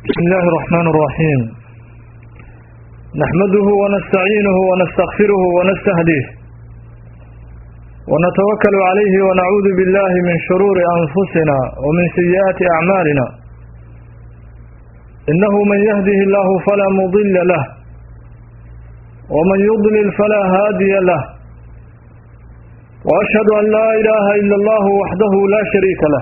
بسم الله الرحمن الرحيم نحمده ونستعينه ونستغفره ونستهديه ونتوكل عليه ونعوذ بالله من شرور أنفسنا ومن سيئات أعمالنا إنه من يهده الله فلا مضل له ومن يضلل فلا هادي له وأشهد أن لا إله إلا الله وحده لا شريك له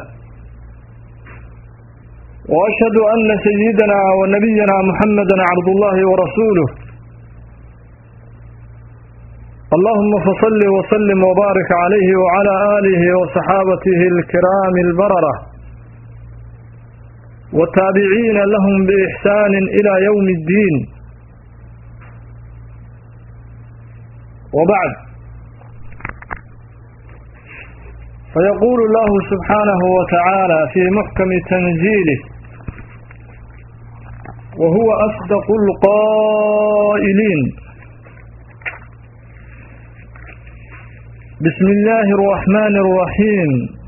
وأشهد أن سيدنا ونبينا محمدا عبد الله ورسوله اللهم فصل وسلم وبارك عليه وعلى آله وصحابته الكرام البررة والتابعين لهم بإحسان إلى يوم الدين وبعد فيقول الله سبحانه وتعالى في محكم تنزيله وهو أصدق القائلين بسم الله الرحمن الرحيم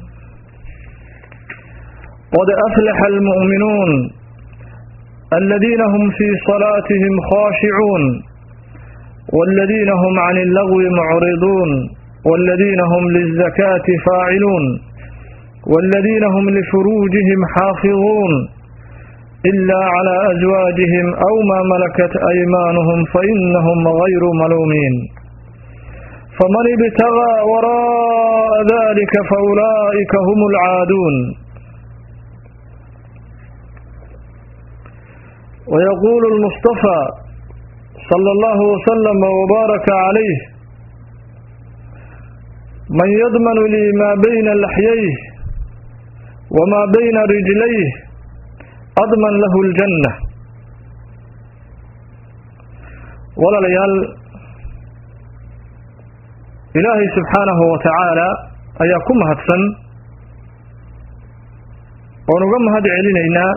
قد أفلح المؤمنون الذين هم في صلاتهم خاشعون والذين هم عن اللغو معرضون والذين هم للزكاة فاعلون والذين هم لفروجهم حافظون إلا على أزواجهم أو ما ملكت أيمانهم فإنهم غير ملومين فمن ابتغى وراء ذلك فأولئك هم العادون ويقول المصطفى صلى الله وسلم وبارك عليه من يضمن لي ما بين لحييه وما بين رجليه أضمن له الجنة ولا ليال إلهي سبحانه وتعالى أياكم هدسن ونقم هد علينا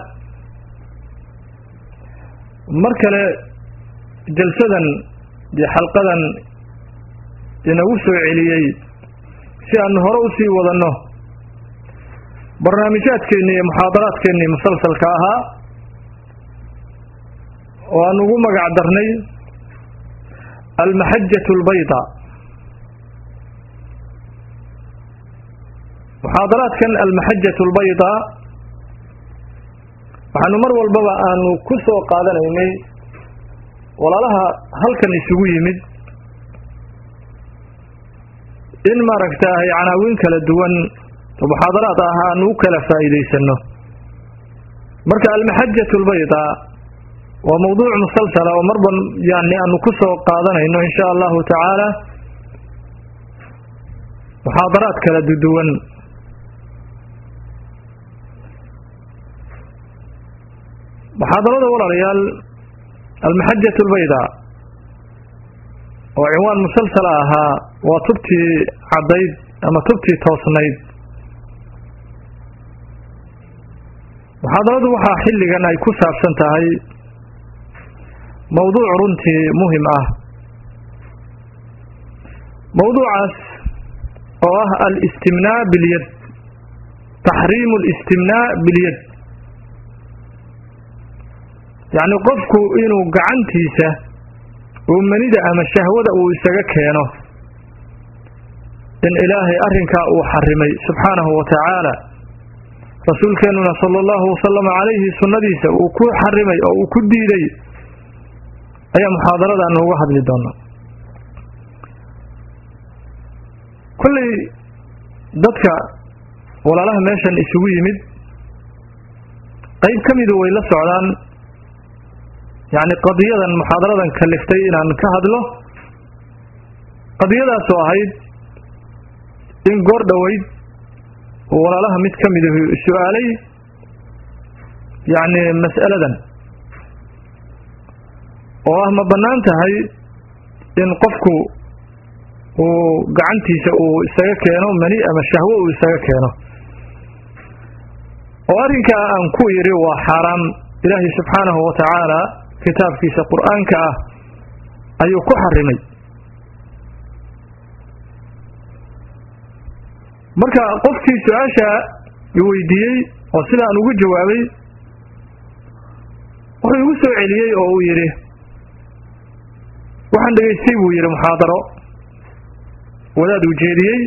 مركلة جلسدا بحلقة inagu عليي si aanu hore usii wadanno barnaamijyaadkeennii iyo muxaadaraadkeennii musalsalka ahaa oo aan ugu magac darnay almaxajatu albayda muxaadaraadkan almaxajatu albayda waxaanu mar walbaba aanu ku soo qaadanaynay walaalaha halkan isugu yimid in maaragtaahay canaawiin kala duwan oo muxaadaraad ah aanu u kala faa'iidaysano marka almaxajatu albayda waa mawduuc musalsala oo marban yani aanu ku soo qaadanayno insha allahu tacaala muxaadaraad kala duwan muxaadarada walaalayaal almaxajatu albayda oo cinwaan musalsala ahaa waa tubtii caddayd ama tubtii toosnayd muxaadaradu waxaa xilligan ay ku saabsan tahay mawduuc runtii muhim ah mawduucaas oo ah alistimnaa bilyad taxriimu alistimnaa bilyad yacni qofku inuu gacantiisa uu manida ama shahwada uu isaga keeno in ilaahay arrinkaa uu xarimay subxaanahu wa tacaala rasuulkeennuna sala allahu wasalama calayhi sunnadiisa uu ku xarimay oo uu ku diiday ayaa muxaadaradaanu uga hadli doonaa kolley dadka walaalaha meeshan isugu yimid qayb ka midu way la socdaan yacni qadiyadan muxaadaradan kaliftay inaan ka hadlo qadiyadaasoo ahayd in goor dhoweyd walaalaha mid ka midahu su-aalay yacni mas'aladan oo ah ma bannaan tahay in qofku uu gacantiisa uu isaga keeno mani ama shahwo uu isaga keeno oo arrinkaa aan ku yidhi waa xaaraam ilaahay subxaanahu wa tacaala kitaabkiisa qur-aanka ah ayuu ku xarimay marka qofkii su-aasha i weydiiyey oo sidaan ugu jawaabay wuxuu igu soo celiyey oo uu yidhi waxaan dhegaystay buu yidhi muxaadaro wadaad uu jeediyey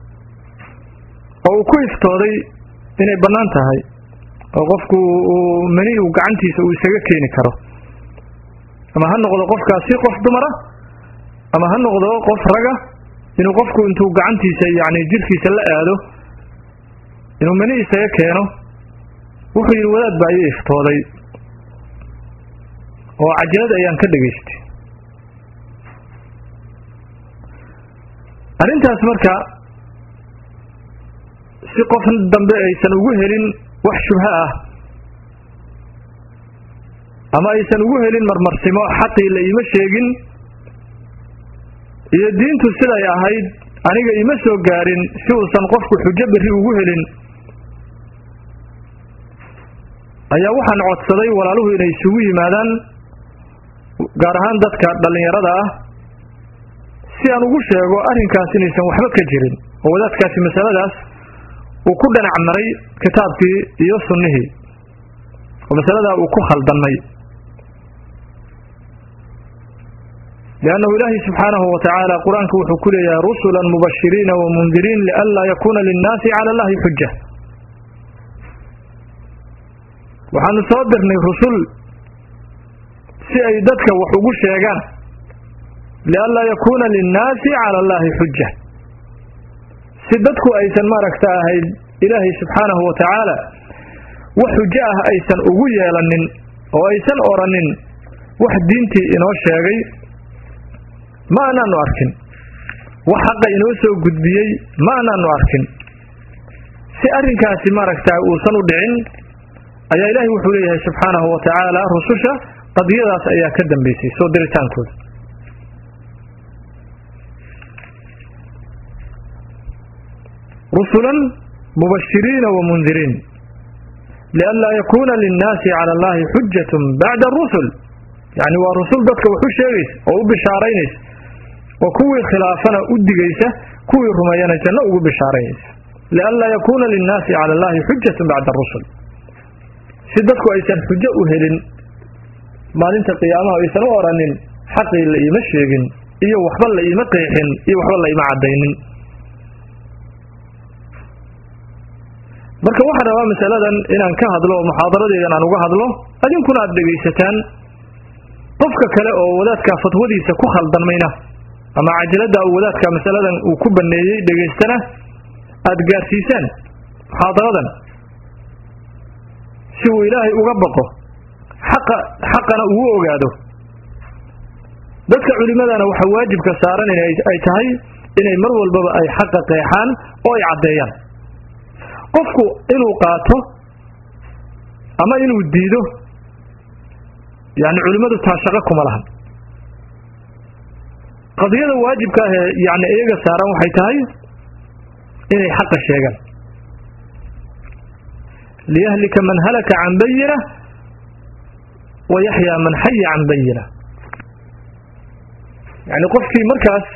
oo uu ku iftooday inay bannaan tahay oo qofku uu mani uu gacantiisa uu isaga keeni karo ama ha noqdo qofkaasi qof dumara ama ha noqdo qof raga inuu qofku intuu gacantiisa yacni jirkiisa la aado inuu mani isaga keeno wuxuu yidhi wadaad baa ii iftooday oo cajalad ayaan ka dhegaystay arrintaas marka si qof dambe aysan ugu helin wax shubho ah ama aysan ugu helin marmarsimo xaqii la iima sheegin iyo diintu siday ahayd aniga ima soo gaarin si uusan qofku xujo berri ugu helin ayaa waxaan codsaday walaaluhu inay isugu yimaadaan gaar ahaan dadka dhallinyarada ah si aan ugu sheego arrinkaas inaysan waxba ka jirin oo wadaadkaasi masaladaas uu ku dhanac maray kitaabkii iyo sunnihii oo masaladaa uu ku khaldamay liannahu ilaahay subxaanahu wa tacaala qur-aanka wuxuu ku leeyahay rusulan mubashiriina wa mundiriin lianlaa yakuuna linnaasi cala allahi xuja waxaanu soo dirnay rusul si ay dadka wax ugu sheegaan lianlaa yakuuna linnaasi cala allahi xuja si dadku aysan maaragta ahayd ilaahay subxaanahu wa tacaala wax xujo ah aysan ugu yeelanin oo aysan oranin wax diintii inoo sheegay ma anaanu arkin wax xaqa inoo soo gudbiyey ma anaanu arkin si arrinkaasi maaragta uusan u dhicin ayaa ilaahay wuxuu leeyahay subxaanahu wa tacaala rususha qadiyadaas ayaa ka dambeysay soo diritaankooda rusulan mubashiriina wa mundiriin lianlaa yakuuna linnaasi cala allahi xujatun bacda arusul yacni waa rusul dadka wax u sheegaysa oo u bishaaraynaysa oo kuwii khilaafana u digaysa kuwii rumeeyana janno ugu bishaaraynaysa lianlaa yakuuna linnaasi cala allahi xujatun bacda arusul si dadku aysan xujo u helin maalinta qiyaamaha aysan u oranin xaqii la iima sheegin iyo waxba la iima qeexin iyo waxba la iima caddaynin marka waxaan rabaa masaladan inaan ka hadlo oo muxaadaradeedan aan uga hadlo adinkuna aada dhegaysataan qofka kale oo wadaadka fatwadiisa ku khaldanmayna ama cajalada uu wadaadka masaladan uu ku baneeyey dhegaystana aada gaarsiisaan muxaadaradan si uu ilaahay uga baqo xaqa xaqana uu ogaado dadka culimadana waxaa waajibka saaran in ay tahay inay mar walbaba ay xaqa qeexaan oo ay caddeeyaan qofku inuu qaato ama inuu diido yani culimmadu taa shaqo kuma lahan qadiyada waajibka ah ee yani iyaga saaran waxay tahay inay xaqa sheegaan liyahlika man halaka can bayina wa yaxyaa man xaya can bayina yani qofkii markaas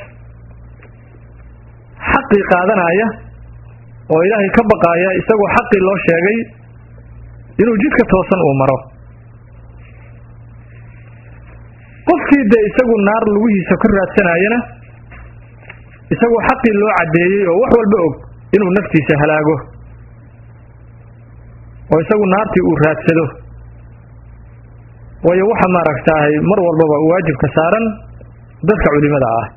xaqii qaadanaya oo ilaahay ka baqaaya isagoo xaqii loo sheegay inuu jidka toosan uu maro qofkii dee isagu naar lugihiisa ka raadsanayana isagoo xaqii loo caddeeyey oo wax walba og inuu naftiisa halaago oo isagu naartii uu raadsado waayo waxa maaragtaahay mar walbaba waajibka saaran dadka culimada ah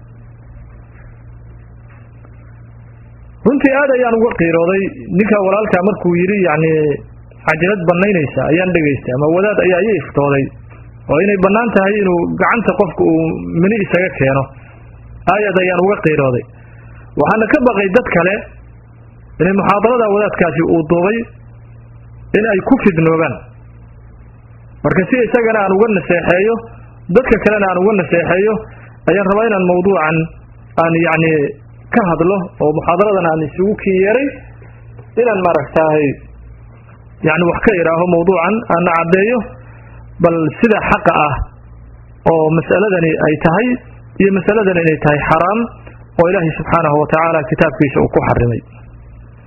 runtii aad ayaan uga qiirooday ninka walaalkaa markuu yidhi yacni cajalad banaynaysa ayaan dhegaystay ama wadaad ayaa ii iftooday oo inay bannaan tahay inuu gacanta qofka uu mini isaga keeno aayad ayaan uga qiirooday waxaana ka baqay dad kale inay muxaadarada wadaadkaasi uu duubay in ay ku fidnoobaan marka si isagana aan uga naseexeeyo dadka kalena aan uga naseexeeyo ayaan rabaa inaan mawduucan aan yacni ka hadlo oo muxaadaradan aan isugu kii yeeray inaan maaragtaahay yani wax ka idhaaho mawduucan aana caddeeyo bal sida xaqa ah oo mas'aladani ay tahay iyo masaladan inay tahay xaraam oo ilaahay subxaanahu wa tacaala kitaabkiisa uu ku xarimay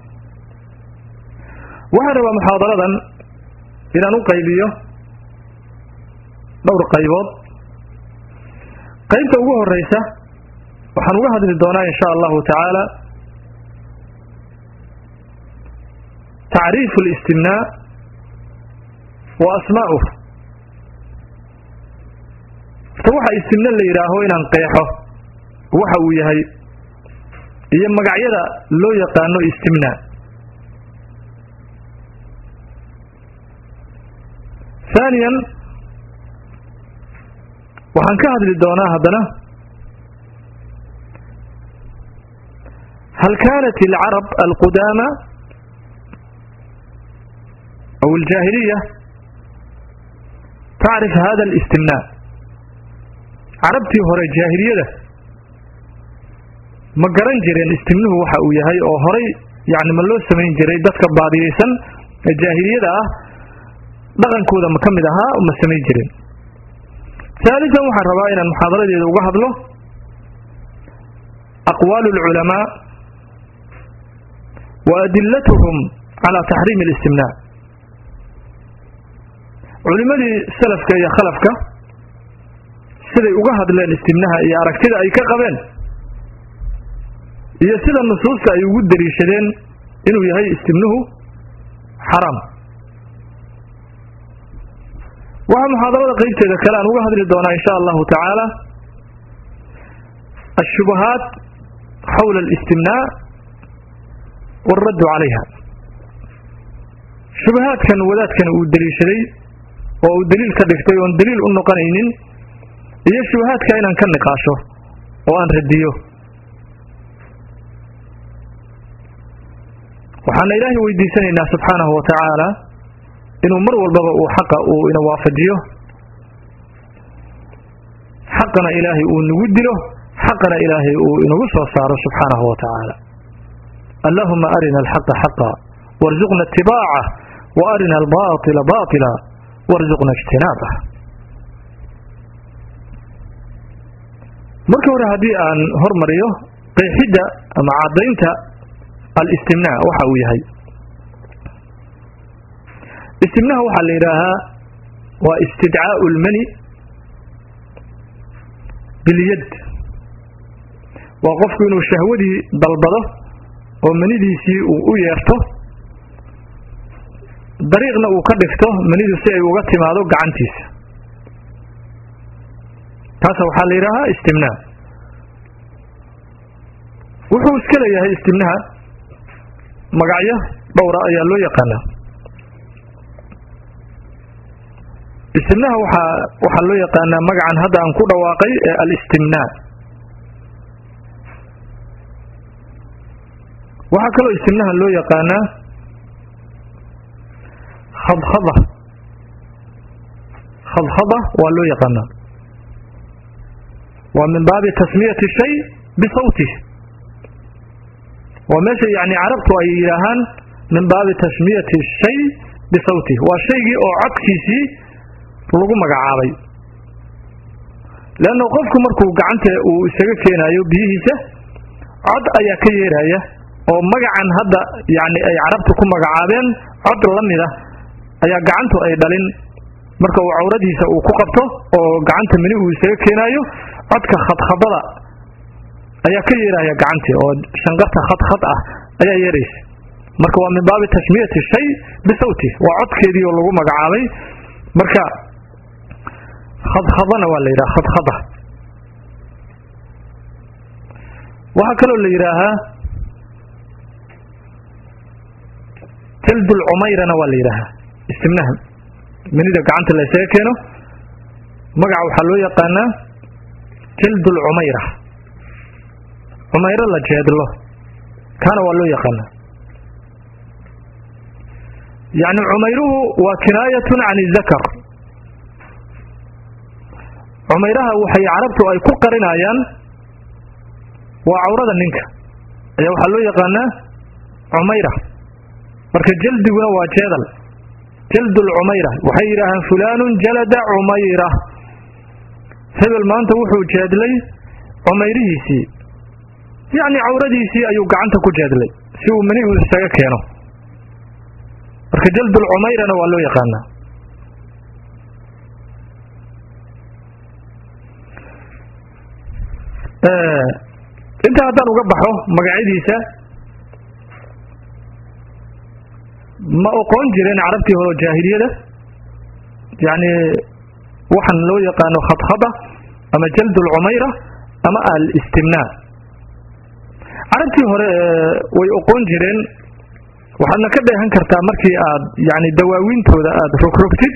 waxaan rabaa muxaadaradan inaan u qaybiyo dhowr qaybood qaybta ugu horeysa waxaan uga hadli doonaa in sha allahu tacaala tacriifu اlistimnaa wa asmaa'uh horta waxa istimna la yidhaaho inaan qeexo waxa uu yahay iyo magacyada loo yaqaano istimna haaniyan waxaan ka hadli doonaa haddana hal kanat alcarab alqudaama aw aljaahiliya tacrif hada alistimna carabtii hore jaahiliyada ma garan jireen istimnuhu waxa uu yahay oo horay yani ma loo samayn jiray dadka baadiyeysan ee jaahiliyada ah dhaqankooda ma ka mid ahaa ma samayn jirin haalisan waxaan rabaa inaan muxaadaradeeda uga hadlo aqwaalu alculamaa wa adilatuhum calaa taxriimi alistimnaa culimadii salafka iyo khalafka siday uga hadleen istimnaha iyo aragtida ay ka qabeen iyo sida nusuusta ay ugu daliishadeen inuu yahay istimnuhu xaraam waxaa muxaadarada qeybteeda kale aan uga hadli doonaa in sha allahu tacaala ashubahaat xawla alistimnaa waaraddu calayha shubahaadkan wadaadkan uu daliishaday oo uu daliil ka dhigtay oon daliil u noqonaynin iyo shubahaadka inaan ka niqaasho oo aan radiyo waxaana ilaahay weydiisanaynaa subxaanahu wa tacaala inuu mar walbaba uu xaqa uu ina waafajiyo xaqana ilaahay uu nagu dilo xaqana ilaahay uu inagu soo saaro subxaanahu wa tacaala allahuma arina alxaqa xaqa warzuqna itibaacah wa arina albaطila baطila warzuqna ijtinaabah marka hore haddii aan hormariyo qeexidda ama caddaynta alistimnaa waxa uu yahay istimnaha waxaa la yidhaahaa waa istidcaau lmani bilyad waa qofku inuu shahwadii dalbado oo manidiisii uu u yeerto dariiqna uu ka dhigto manidu si ay uga timaado gacantiisa taasa waxaa la yidhaahaa istimnaa wuxuu iska leeyahay istimnaha magacyo dhowra ayaa loo yaqaanaa istimnaha waxaa waxaa loo yaqaanaa magacan hadda aan ku dhawaaqay ee alistimnaa waxaa kaloo istimnaha loo yaqaanaa khadkhada khadkhada waa loo yaqaanaa waa min baabi tasmiyati shay bisawtih waa meesha yani carabtu ay yidhaahaan min baabi tasmiyati shay bisawtih waa shaygii oo codkiisii lagu magacaabay leanna qofku markuu gacanta uu isaga keenayo biyihiisa cod ayaa ka yeeraya oo magacan hadda yani ay carabtu ku magacaabeen cod la mida ayaa gacantu ay dhalin marka uu cawradiisa uu ku qabto oo gacanta mini uu isaga keenayo codka khadkhadada ayaa ka yeeraya gacantii oo shanqarta khadkhad ah ayaa yeeraysa marka waa min baabi tasmiyati shay bisawti waa codkeedii oo lagu magacaabay marka khadkhadana waa la yidhaha khadkhada waxaa kaloo la yidhaahaa jaldul cumayrana waa la yidhaahaa istimnaha minida gacanta la isaga keeno magaca waxaa loo yaqaanaa jaldul cumayra cumayro la jeedlo kaana waa loo yaqaanaa yacni cumayruhu waa kinaayatun can izakar cumayraha waxay carabtu ay ku qarinayaan waa cawrada ninka ayaa waxaa loo yaqaanaa cumayra marka jaldiguna waa jeedal jaldul cumayra waxay yidhaahaan fulaanun jalada cumayra hebel maanta wuxuu jeedlay cumayrihiisii yacni cawradiisii ayuu gacanta ku jeedlay si uu mani uu isaga keeno marka jaldul cumayrana waa loo yaqaanaa intaa haddaan uga baxo magacyadiisa ma oqoon jireen carabtii hore jaahiliyada yacni waxaan loo yaqaano khadkhada ama jald lcumayra ama alistimnaa carabtii hore way oqoon jireen waxaadna ka dheehan kartaa markii aad yani dawaawiintooda aada rogrogtid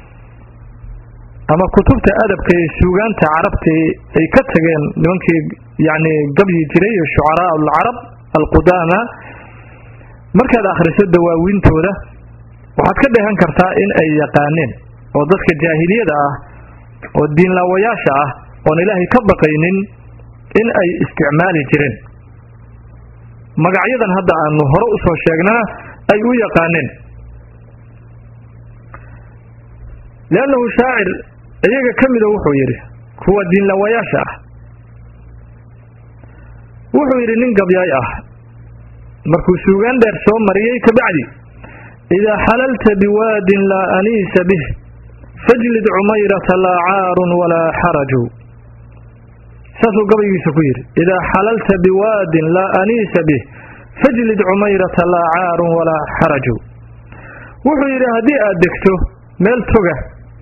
ama kutubta adabka ee suugaanta carabta ay ka tageen nimankii yani gabyi jiray shucaraa alcarab alqudaama markaad akhriso dawaawiintooda waxaad ka dheehan kartaa in ay yaqaaneen oo dadka jaahiliyada ah oo diinlaawayaasha ah oon ilaahay ka baqaynin in ay isticmaali jireen magacyadan hadda aanu hore usoo sheegnana ay u yaqaaneen liannahu shaacir iyaga ka mida wuxuu yidhi kuwa diinlawayaasha ah wuxuu yidhi nin gabyaay ah markuu suugaan dheer soo mariyey kabacdi idaa xalalta biwaadin laa aniisa bih fajlid cumayrata laa caarun walaa xaraju saasuu gabaygiisa ku yidhi idaa xalalta biwaadin laa aniisa bih fajlid cumayrata laa caarun walaa xaraju wuxuu yidhi haddii aad degto meel toga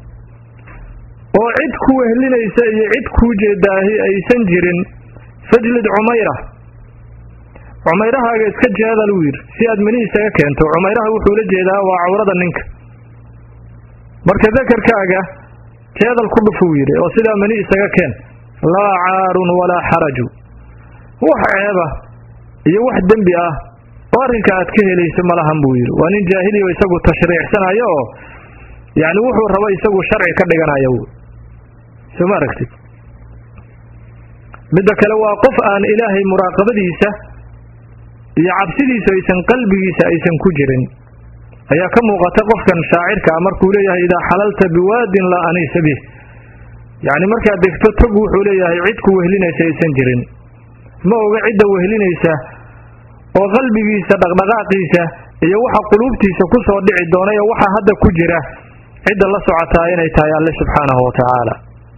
oo cid ku wehlinaysa iyo cid kuu jeedaahi aysan jirin fajlid cumayra cumayrahaaga iska jeedal uu yidhi si aad meni isaga keento cumayraha wuxuu la jeedaa waa cawrada ninka marka dakarkaaga jeedal ku dhufuu yidhi oo sidaa meni isaga keen laa caarun walaa xaraju wax ceeba iyo wax dembi ah oo arrinka aad ka helayso malahan buu yidhi waa nin jaahiliyo isagu tashriicsanayo oo yacni wuxuu rabo isagu sharci ka dhiganayo soo ma aragtid midda kale waa qof aan ilaahay muraaqabadiisa iyo cabsidiisu aysan qalbigiisa aysan ku jirin ayaa ka muuqata qofkan shaacirka ah markuu leeyahay idaa xalalta biwaadin laa aniisa bih yacni markaad degto tog wuxuu leeyahay cid ku wehlinaysa aysan jirin ma oga cidda wehlinaysa oo qalbigiisa dhaqdhaqaaqiisa iyo waxa quluubtiisa ku soo dhici doona iyo waxa hadda ku jira cidda la socotaa inay tahay alle subxaanahu wa tacaala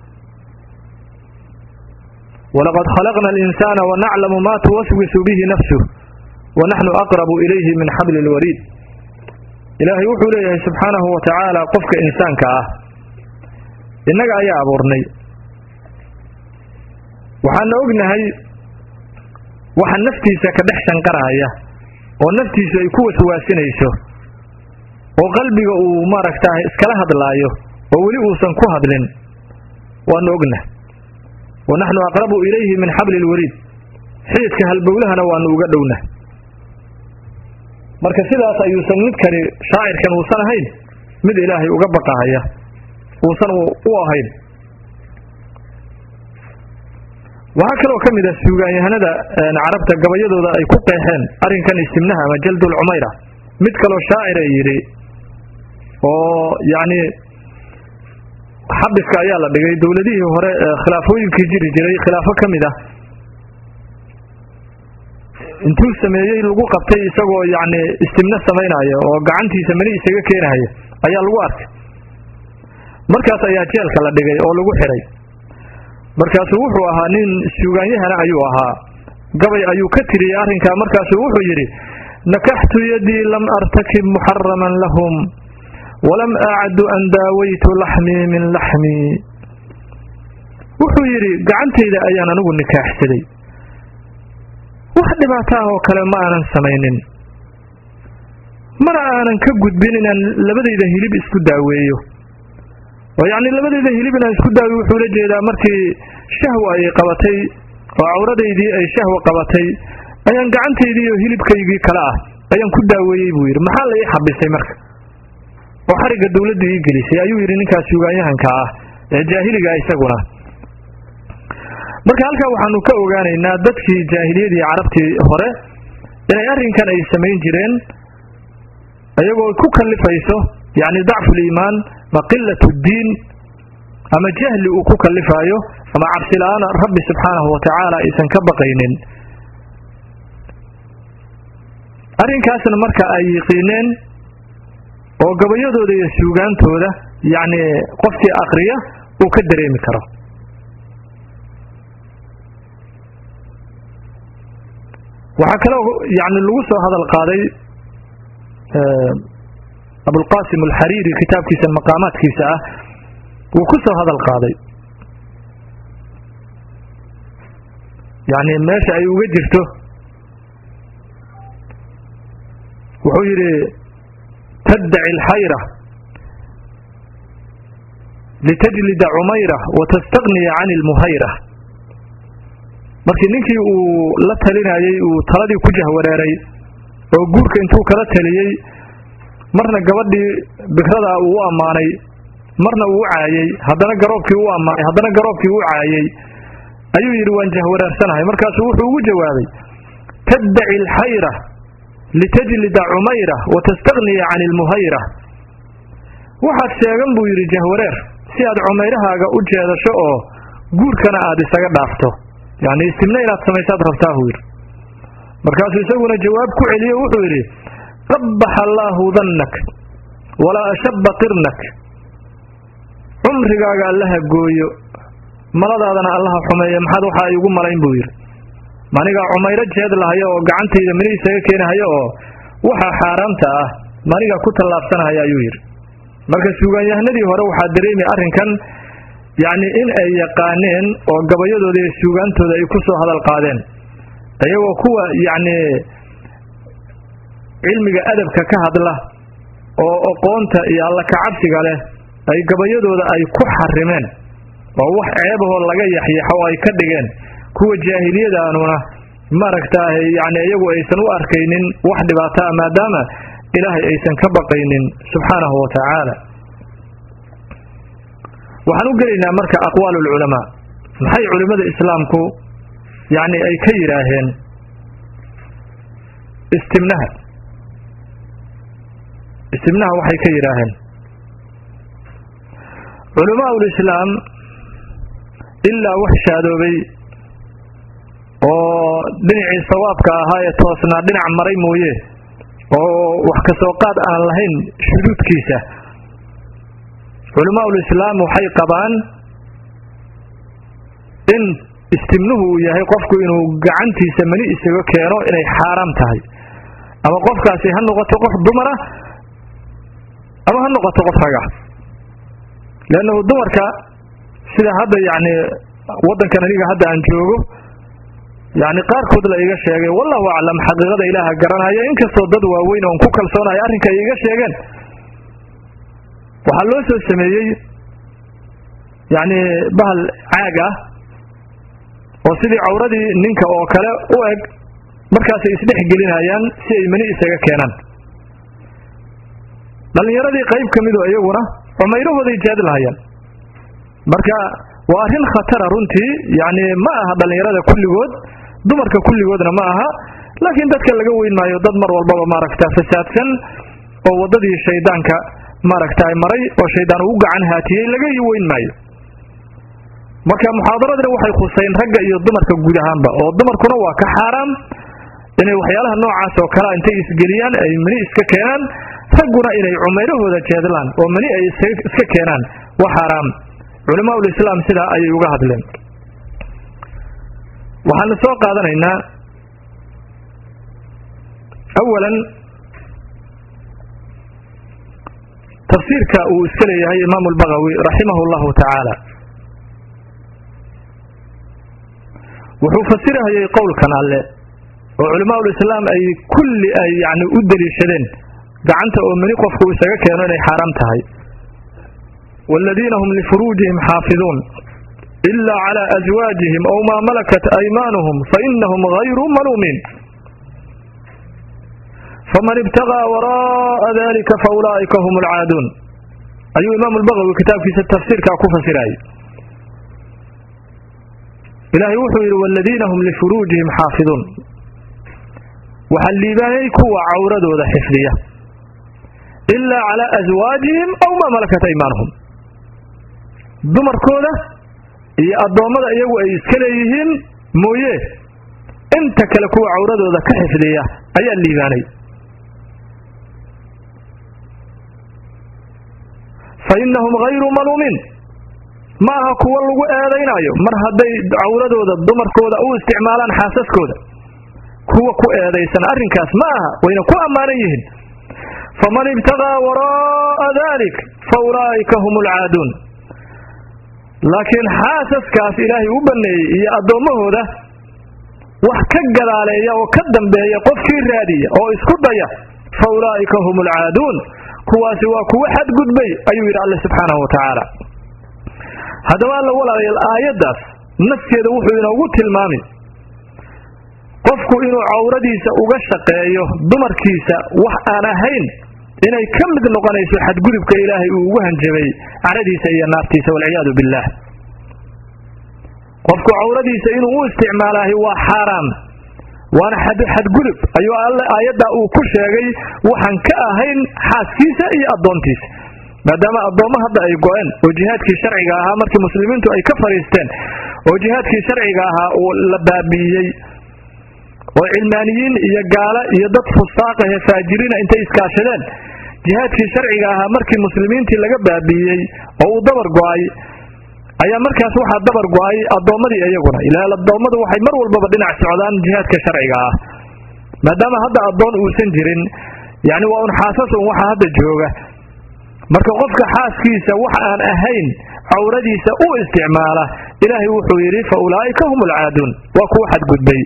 walaqad khalaqna alinsaana wanaclamu ma tuwaswisu bihi nafsuh wanaxnu aqrabu ilayhi min xabli lwariid ilaahay wuxuu leeyahay subxaanahu wa tacaala qofka insaanka ah innaga ayaa abuurnay waxaana ognahay waxa naftiisa ka dhex shanqaraya oo naftiisu ay ku waswaasinayso oo qalbiga uu maaragtaa iskala hadlaayo oo weli uusan ku hadlin waanu ogna wa naxnu aqrabu ilayhi min xabli lwariid xididka halbowlahana waanu uga dhowna marka sidaas ayuusan midkani shaacirkan uusan ahayn mid ilaahay uga baqahaya uusan u ahayn waxaa kaloo ka mid ah suugaanyahanada carabta gabayadooda ay ku qeexeen arrinkan istimnaha ama jaldul cumayra mid kaloo shaacira yidhi oo yacni xabiska ayaa la dhigay dowladihii hore khilaafooyinkii jiri jiray khilaafo ka mid ah intuu sameeyey lagu qabtay isagoo yacni istimno samaynaya oo gacantiisa mani isaga keenahaya ayaa lagu arkay markaas ayaa jeelka la dhigay oo lagu xidhay markaasuu wuxuu ahaa nin suugaanyahana ayuu ahaa gabay ayuu ka tiriyey arrinkaa markaasuu wuxuu yidhi nakaxtu yadii lam artakib muxaraman lahum walam acdu an daawaytu laxmii min laxmii wuxuu yidhi gacantayda ayaan anigu nikaaxsaday wax dhibaato ah oo kale ma aanan samaynin mana aanan ka gudbin inaan labadayda hilib isku daaweeyo oo yacni labadayda hilib inaan isku daaweyo wuxuu la jeedaa markii shahwa ay qabatay oo cawradaydii ay shahwa qabatay ayaan gacantaydii iyo hilibkaygii kale ah ayaan ku daaweeyey buu yidhi maxaa la ii xabisay marka oo xarigga dawladdu ii gelisay ayuu yidhi ninkaas suugaanyahanka ah ee jaahiliga isaguna marka halkaa waxaanu ka ogaanaynaa dadkii jaahiliyadii carabtii hore inay arrinkan ay samayn jireen iyagoo ku kallifayso yacni dacfu liimaan ma qilatu ddiin ama jahli uu ku kallifaayo ama cabsi la-aan rabbi subxaanahu wa tacaala aysan ka baqaynin arrinkaasna marka ay yiqiineen oo gabayadooda iyo suugaantooda yacni qofkii akriya uu ka dareemi karo waxaa kaloo yani lagu soo hadal qaaday abulqasim alxariiri kitaabkiisa maqaamaadkiisa ah wuu ku soo hadal qaaday yani meesha ay uga jirto wuxuu yidhi taddaci alxayra litajlida cumayra wa tastagniya can ilmuhayra markii ninkii uu la talinayey uu taladii ku jahwareeray oo guurka intuu kala taliyey marna gabadhii bikradaa uu u ammaanay marna uu u caayey haddana garoobkii u ammaanay haddana garoobkii u caayey ayuu yidhi waan jahwareersanahay markaasuu wuxuu ugu jawaabay taddaci alxayra litajlida cumayra wa tastagniya can ilmuhayra waxaad sheegan buu yidhi jahwareer si aad cumayrahaaga u jeedasho oo guurkana aad isaga dhaafto yacni istimna inaad samaysaad rabtaa buu yidhi markaasuu isaguna jawaab ku celiyo wuxuu yidhi qabbaxa allaahu dannak walaa ashaba qirnak cumrigaaga allaha gooyo maladaadana allaha xumeeya maxaad waxa ay ugu malayn buu yidhi manigaa cumayro jeed lahayo oo gacantayda mini isaga keenahayo oo waxaa xaaraamta ah manigaa ku tallaabsanahaya ayuu yidhi marka suugaanyahanadii hore waxaa dareemi arrinkan yacni in ay yaqaaneen oo gabayadooda iyo suugaantooda ay ku soo hadal qaadeen iyagoo kuwa yacni cilmiga adabka ka hadla oo aqoonta iyo alla kacabsiga leh ay gabayadooda ay ku xarimeen oo wax ceebahoo laga yaxyaxo oo ay ka dhigeen kuwa jaahiliyadaanuna maaragtaah yacni iyagu aysan u arkaynin wax dhibaato ah maadaama ilaahay aysan ka baqaynin subxaanahu wa tacaala waxaan u gelaynaa marka aqwaal ulculamaa maxay culimmada islaamku yacni ay ka yidhaaheen istimnaha istimnaha waxay ka yidhaaheen culamaa ulislaam ilaa wax shaadoobay oo dhinacii sawaabka ahaa ee toosnaa dhinac maray mooye oo wax ka soo qaad aan lahayn shuduudkiisa culamaa ulislaam waxay qabaan in istimnuhu uu yahay qofku inuu gacantiisa mani isaga keeno inay xaaraam tahay ama qofkaasi ha noqoto qof dumara ama ha noqoto qof raga leannahu dumarka sida hadda yacni waddankan aniga hadda aan joogo yacni qaarkood la iga sheegay wallahu aclam xaqiiqada ilaaha garanaya inkastoo dad waaweyn oon ku kalsoonayo arrinka ay iga sheegeen waxaa loo soo sameeyey yacni bahal caag ah oo sidii cawradii ninka oo kale u eg markaasay isdhex gelinayaan si ay mani isaga keenaan dhallinyaradii qayb ka mido iyaguna cumayrahooday jaad lahayaan marka waa arrin khatara runtii yacni ma aha dhallinyarada kulligood dumarka kulligoodna ma aha laakiin dadka laga weyn maayo dad mar walbaba maaragta fasaadsan oo waddadii shaydaanka maaragta maray oo shaydaan ugu gacan haatiyey laga weyn maayo marka muxaadaradina waxay khuseyn ragga iyo dumarka guud ahaanba oo dumarkuna waa ka xaaraam inay waxyaalaha noocaas oo kalea intay isgeliyaan ay mani iska keenaan ragguna inay cumayrahooda jeedlaan oo mani ay iska keenaan waa xaaraam culamaa ulislaam sidaa ayay uga hadleen waxaanu soo qaadanaynaa awalan tafsiirka uu iska leeyahay imaamu albagawi raximahu llahu tacaala wuxuu fasirahayay qowlkan alle oo culamaa ulislaam ay kulli ay yani u daliishadeen gacanta oo mani qofku isaga keeno inay xaaraam tahay waaladiina hum lifuruujihim xaafiduun ila cala aswaajihim aw maa malakat aymaanuhum fainahum hayru maluumiin faman ibtagىa waraa'a dalika faulaa'ika hum alcaaduun ayuu imaamu albagawi kitaabkiisa tafsiirkaa ku fasirayay ilaahay wuxuu yidhi waaladiina hum lifuruujihim xaafiduun waxaa liibaanay kuwa cawradooda xifdiya ilaa calaa aswaajihim aw maa malakat aymaanuhum dumarkooda iyo addoommada iyagu ay iska leeyihiin mooye inta kale kuwa cawradooda ka xifdiya ayaa liibaanay fa innahum hayru maluumiin ma aha kuwo lagu eedaynaayo mar hadday cawradooda dumarkooda u isticmaalaan xaasaskooda kuwa ku eedaysan arrinkaas ma aha wayna ku ammaanan yihiin faman ibtaqaa waraa'a dalik fa ulaa'ika hum alcaaduun laakiin xaasaskaas ilaahay u banneeyey iyo addoommahooda wax ka gadaaleeya oo ka dambeeya qofkii raadiya oo isku daya fa ulaa'ika hum alcaaduun kuwaasi waa kuwo xadgudbay ayuu yidhi alle subxaanahu wa tacaala haddaba alla walaalayaal aayaddaas nafkeeda wuxuu inoogu tilmaami qofku inuu cawradiisa uga shaqeeyo dumarkiisa wax aan ahayn inay ka mid noqonayso xadgudubka ilaahay uu ugu hanjabay caradiisa iyo naartiisa walciyaadu billaah qofku cawradiisa inuu u isticmaalaahi waa xaaraam waana xadgudub ayuu alle aayaddaa uu ku sheegay waxaan ka ahayn xaaskiisa iyo addoontiisa maadaama addoommo hadda ay go-een oo jihaadkii sharciga ahaa markii muslimiintu ay ka fadhiisteen oo jihaadkii sharciga ahaa uu la baabi'iyey oo cilmaaniyiin iyo gaala iyo dad fusaaqahe faajiriina intay iskaashadeen jihaadkii sharciga ahaa markii muslimiintii laga baabi'iyey oo uu dabar go-ay ayaa markaas waxaa dabar go-ay addoommadii iyaguna ilaa addoommadu waxay mar walbaba dhinac socdaan jihaadka sharciga ah maadaama hadda addoon uusan jirin yacni waa un xaasas un waxa hadda jooga marka qofka xaaskiisa wax aan ahayn cawradiisa u isticmaala ilaahay wuxuu yidhi fa ulaa'ika hum alcaaduun waa kuwa xadgudbay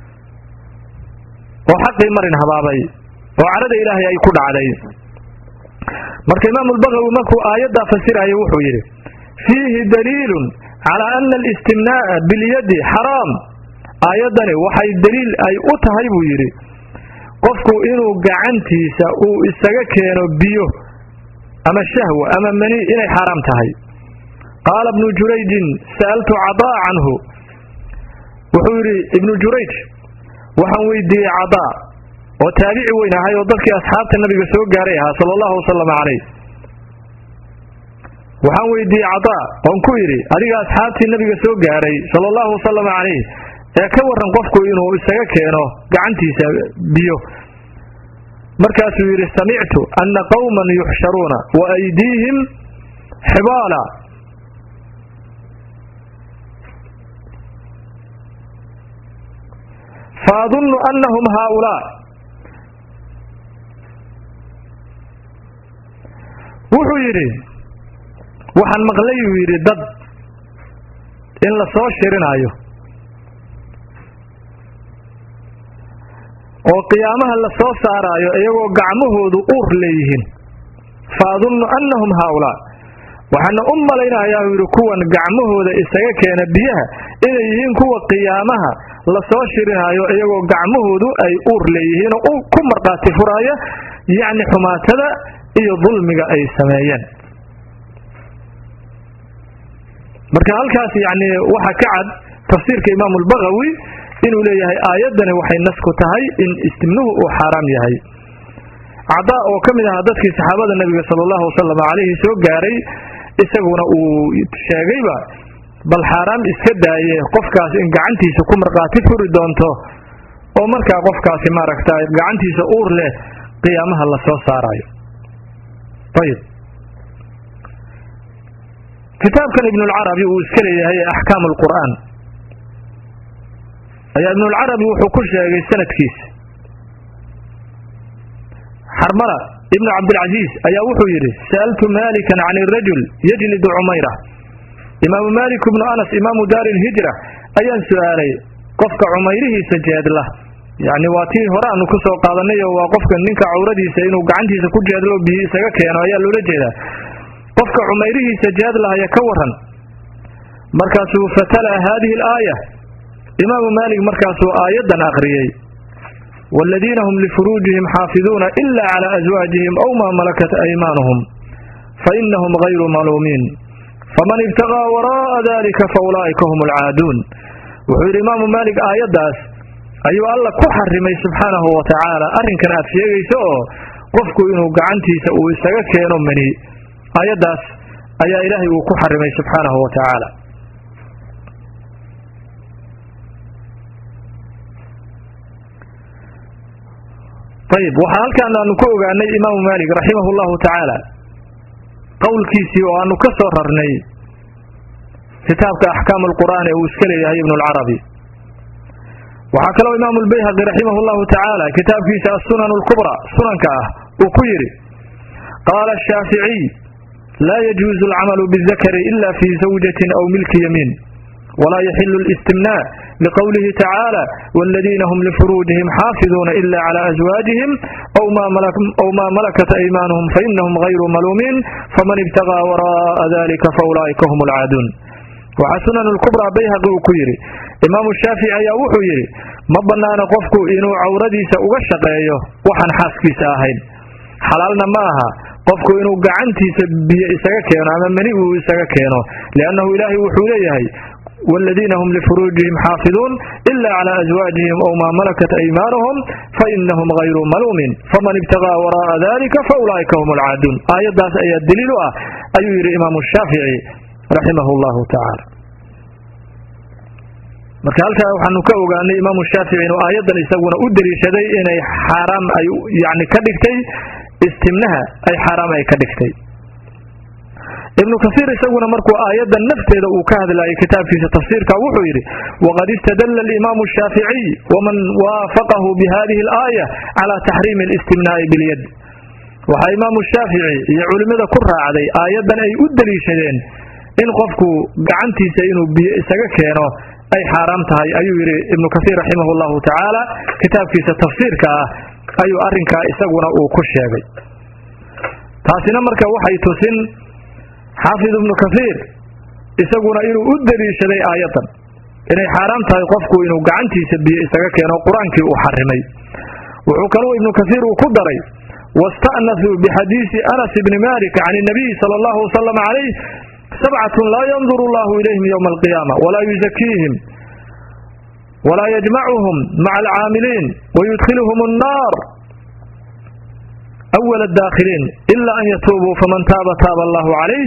oo xaqii marin habaabay oo carada ilaahay ay ku dhacday marka imaamu albagawi markuu aayaddaa fasiraya wuxuu yidhi fiihi daliilun calaa ana alistimnaa'a bilyadi xaraam aayaddani waxay daliil ay u tahay buu yidhi qofku inuu gacantiisa uu isaga keeno biyo ama shahwa ama mani inay xaaraam tahay qaala ibnu jurayjin sa'altu cadaa canhu wuxuu yidhi ibnu jurayj waxaan weydiiyey cadaa oo taabici weyn ahay oo dadkii asxaabta nabiga soo gaaray ahaa sala allahu wasalam calayh waxaan weydiiyey cadaa oon ku yidhi adiga asxaabtii nabiga soo gaaray sala allahu wasalam calayh ee ka warran qofku inuu isaga keeno gacantiisa biyo markaasuu yidhi samictu anna qowman yuxsharuuna wa aydiihim xibaala fa adunnu annahum haaulaa wuxuu yidhi waxaan maqlay uu yidhi dad in la soo shirinaayo oo qiyaamaha la soo saaraayo iyagoo gacmahoodu uur leeyihiin fa adunnu annahum haaulaa waxaana u malaynayaa uu yidhi kuwan gacmahooda isaga keena biyaha inay yihiin kuwa qiyaamaha la soo shirinaayo iyagoo gacmahoodu ay uur leeyihiin oo ku markhaati furaaya yacni xumaatada iyo dulmiga ay sameeyeen marka halkaas yacni waxaa ka cad tafsiirka imaamu albagawi inuu leeyahay aayaddani waxay nasku tahay in istimnuhu uu xaaraam yahay cadaa oo ka mid ahaa dadkii saxaabada nebiga sala allahu wasalam calayhi soo gaaray isaguna uu sheegayba bal xaaraam iska daaye qofkaas in gacantiisa ku markhaati furi doonto oo markaa qofkaasi maaragta gacantiisa uur leh qiyaamaha la soo saarayo ayib kitaabkan ibnulcarabi uu iska leeyahay axkaam alqur'aan ayaa ibnulcarabi wuxuu ku sheegay sanadkiisa xarmala ibnu cabdilcasiis ayaa wuxuu yidhi sa'altu malikan can irajul yajlidu cumayra imaamu malik ibnu anas imaamu daari lhijra ayaan su'aalay qofka cumayrihiisa jeedla yacni waa tii hore aanu ku soo qaadanay oo waa qofka ninka cawradiisa inuu gacantiisa ku jeedlo biyo isaga keeno ayaa loola jeedaa qofka cumayrihiisa jeedlahaya ka waran markaasuu fatala haadihi alaaya imaamu maalik markaasuu aayaddan aqriyey waaladiina hum lifuruujihim xaafiduuna ila cala aswaajihim aw maa malakat aymaanuhum fainahum gayru maluumiin faman ibtaqaa waraa'a dalika faulaa'ika hum alcaaduun wuxuu yidhi imaamu maalik aayaddaas ayuu alla ku xarimay subxaanahu wa tacaala arrinkan aad sheegayso oo qofku inuu gacantiisa uu isaga keeno mani aayaddaas ayaa ilaahay uu ku xarimay subxaanahu wa tacaala ayib waxaa halkaan aanu ka ogaanay imaamu maalik raximahu llahu tacaala qowlkiisii oo aanu ka soo rarnay kitaabka axkaam alqur'aan ee uu iska leeyahay ibnu lcarabi waxaa kaloo imaamu lbayhaqi raximah llahu tacaala kitaabkiisa asunan lkubra sunanka ah uu ku yidhi qaala ashaaficiy laa yajuuzu alcamalu bidakari ila fi zawjatin aw milki yamiin walaa yaxilu listimnaa liqowlihi tacaala waladiina hum lifuruujihim xaafiduuna ila cala aswaajihim aw maa malakat aymaanuhum fainahum gayru maluumiin faman ibtaqaa wara'a dalika faulaa'ika hum alcaaduun waxaa sunan lkubraa bayhaqi uu ku yidhi imaamu shaafici ayaa wuxuu yidhi ma bannaana qofku inuu cawradiisa uga shaqeeyo waxaan xaaskiisa ahayn xalaalna ma aha qofku inuu gacantiisa biyo isaga keeno ama mani uu isaga keeno liannahu ilaahay wuxuu leeyahay waaladiina hum lifuruujihim xaafiduun ila cala aswaajihim aw maa malakat aymaanuhum fainahum gayru maluumin faman ibtaqaa wara'a dalika faulaa'ika hum alcaaduun aayaddaas ayaa daliil u ah ayuu yidhi imaamu shaafici raximah llahu tacaala marka halkaa waxaanu ka ogaanay imaamu shaafici inuu aayaddan isaguna u daliishaday inay xaaraam ay yani ka dhigtay istimnaha ay xaaraam ay ka dhigtay ibnu kasiir isaguna markuu aayaddan nafteeda uu ka hadlayay kitaabkiisa tafsiirka wuxuu yidhi waqad istadalla alimaamu shaaficiy waman waafaqahu bihadihi alaaya calaa taxriimi alistimnaa'i bilyad waxaa imaamu shaafici iyo culimmada ku raacday aayaddan ay u daliishadeen in qofku gacantiisa inuu biyo isaga keeno ay xaaraam tahay ayuu yidhi ibnu kasiir raximah llahu tacaala kitaabkiisa tafsiirka ah ayuu arrinkaa isaguna uu ku sheegay taasina marka waxay tusin xaafid ibnu kasiir isaguna inuu u daliishaday aayaddan inay xaaraam tahay qofku inuu gacantiisa biyo isaga keeno qur-aankii uu xarimay wuxuu kaluu ibnu kasiir uu ku daray wasta'nasuu bixadiisi anas ibni malik can inabiy sala allahu wasalam calayh sabcatun laa yanduru allahu ilayhim yowma alqiyaama walaa yuzakiihim walaa yajmacuhum maca alcaamiliin wayudkhiluhum annaar awala adaakhiliin ila an yatuubuu faman taaba taaba allahu calayh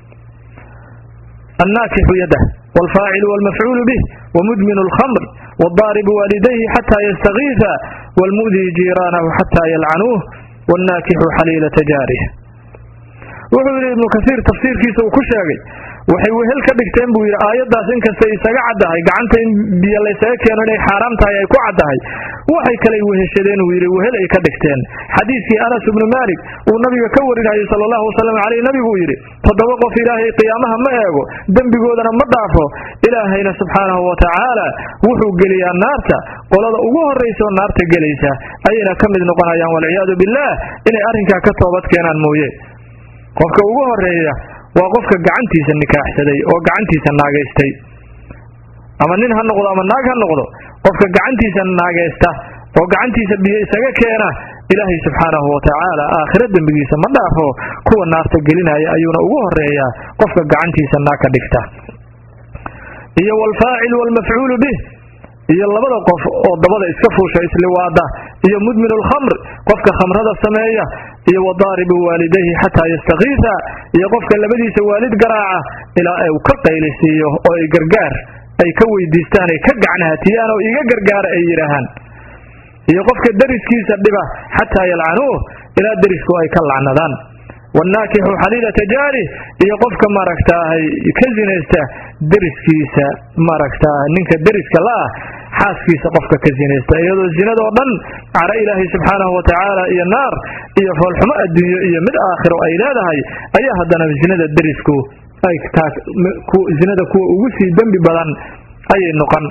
annaakixu yadah waalfaacilu walmafcuulu bih wamudminu alkhamr wadaaribu waalidayhi xataa yastakiisa waalmu'dii jiiraanahu xataa yalcanuuh wاnnaakixu xaliilata jaarih wuxuu yidhi ibnu kasiir tafsiirkiisa uu ku sheegay waxay wehel ka dhigteen buu yidhi aayaddaas inkastay isaga caddahay gacanta in biyo laysaga keeno inay xaaraam tahay ay ku caddahay waxay kaley weheshadeen uu yidhi wehel ay ka dhigteen xadiidkii anas ibnu maalik uu nabiga ka warinayay sala allahu wasalam caleyh nabiguu yidhi toddoba qof ilaahay qiyaamaha ma eego dembigoodana ma dhaafo ilaahayna subxaanahu wa tacaala wuxuu geliyaa naarta qolada ugu horraysaoo naarta gelaysa ayayna ka mid noqonayaan walciyaadu billaah inay arrinkaa ka toobad keenaan mooye qofka ugu horeeya waa qofka gacantiisa nikaaxsaday oo gacantiisa naagaystay ama nin ha noqdo ama naag ha noqdo qofka gacantiisa naagaysta oo gacantiisa biyo isaga keena ilaahay subxaanahu wa tacaala aakhiro dembigiisa ma dhaafo kuwa naarta gelinaya ayuuna ugu horeeyaa qofka gacantiisa naag ka dhigta iyo waalfaacil waalmafcuulu bih iyo labada qof oo dabada iska fuusha isliwaada iyo mudminu lkhamr qofka khamrada sameeya iyo wadaaribu waalidayhi xataa yastakiisa iyo qofka labadiisa waalid garaaca ilaa uu ka qaylisiiyo oo ay gargaar ay ka weydiistaan ay ka gacanhatiyaan oo iga gargaara ay yidhaahaan iyo qofka deriskiisa dhiba xataa yalcanuuh ilaa derisku ay ka lacnadaan wanaakixu xaliilata jaarih iyo qofka maaragtaahay ka zinaysta deriskiisa maaragtaa ninka deriska la-ah xaaskiisa qofka ka zinaysta iyadoo zinadoo dhan cara ilaahay subxaanahu wa tacaala iyo naar iyo foolxumo adduunyo iyo mid aakhiro ay leedahay ayaa haddana zinada derisku ay taas zinada kuwa ugu sii dembi badan ayay noqon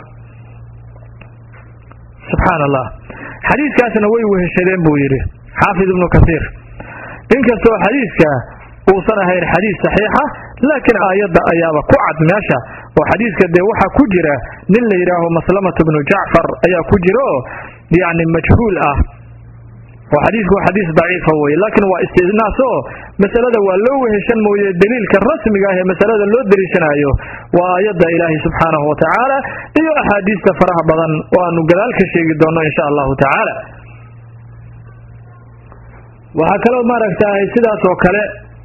subxaan allah xadiiskaasna way weheshadeen buu yidhi xaafid ibnu kasiir inkastoo xadiiska uusan ahayn xadiis saxiixa laakiin aayadda ayaaba ku cad meesha oo xadiiska dee waxaa ku jira nin la yidhaaho maslamatu bnu jacfar ayaa ku jira oo yacni majhuul ah oo xadiisku waa xadiis daciifa weye laakiin waa istinaas oo masalada waa loo weheshan mooye daliilka rasmiga ah ee masalada loo daliishanayo waa aayadda ilaahay subxaanahu wa tacaala iyo axaadiista faraha badan oo aanu gadaal ka sheegi doonno insha allahu tacaala waxaa kaloo maaragtahay sidaas oo kale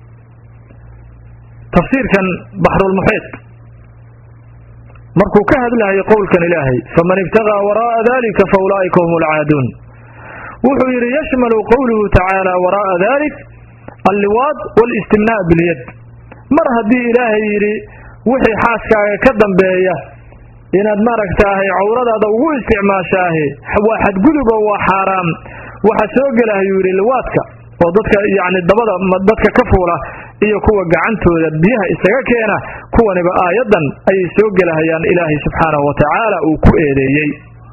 tafsiirkan baxrulmuxiid markuu ka hadlahayo qowlkan ilaahay faman ibtaqaa waraa'a dalika fa ulaa'ika hum alcaaduun wuxuu yidhi yashmalu qowluhu tacaala waraa'a dalik alliwaad walistimnaa bilyad mar haddii ilaahay yidhi wixii xaaskaaga ka dambeeya inaad maaragtaahay cawradaada ugu isticmaashaahe waa xadgudubo waa xaaraam waxa soo gelahayuu yidhi liwaadka oo dadka yacni dabada dadka ka fuula iyo kuwa gacantooda biyaha isaga keena kuwaniba aayaddan ayay soo gelahayaan ilaahay subxaanahu wa tacaala uu ku eedeeyey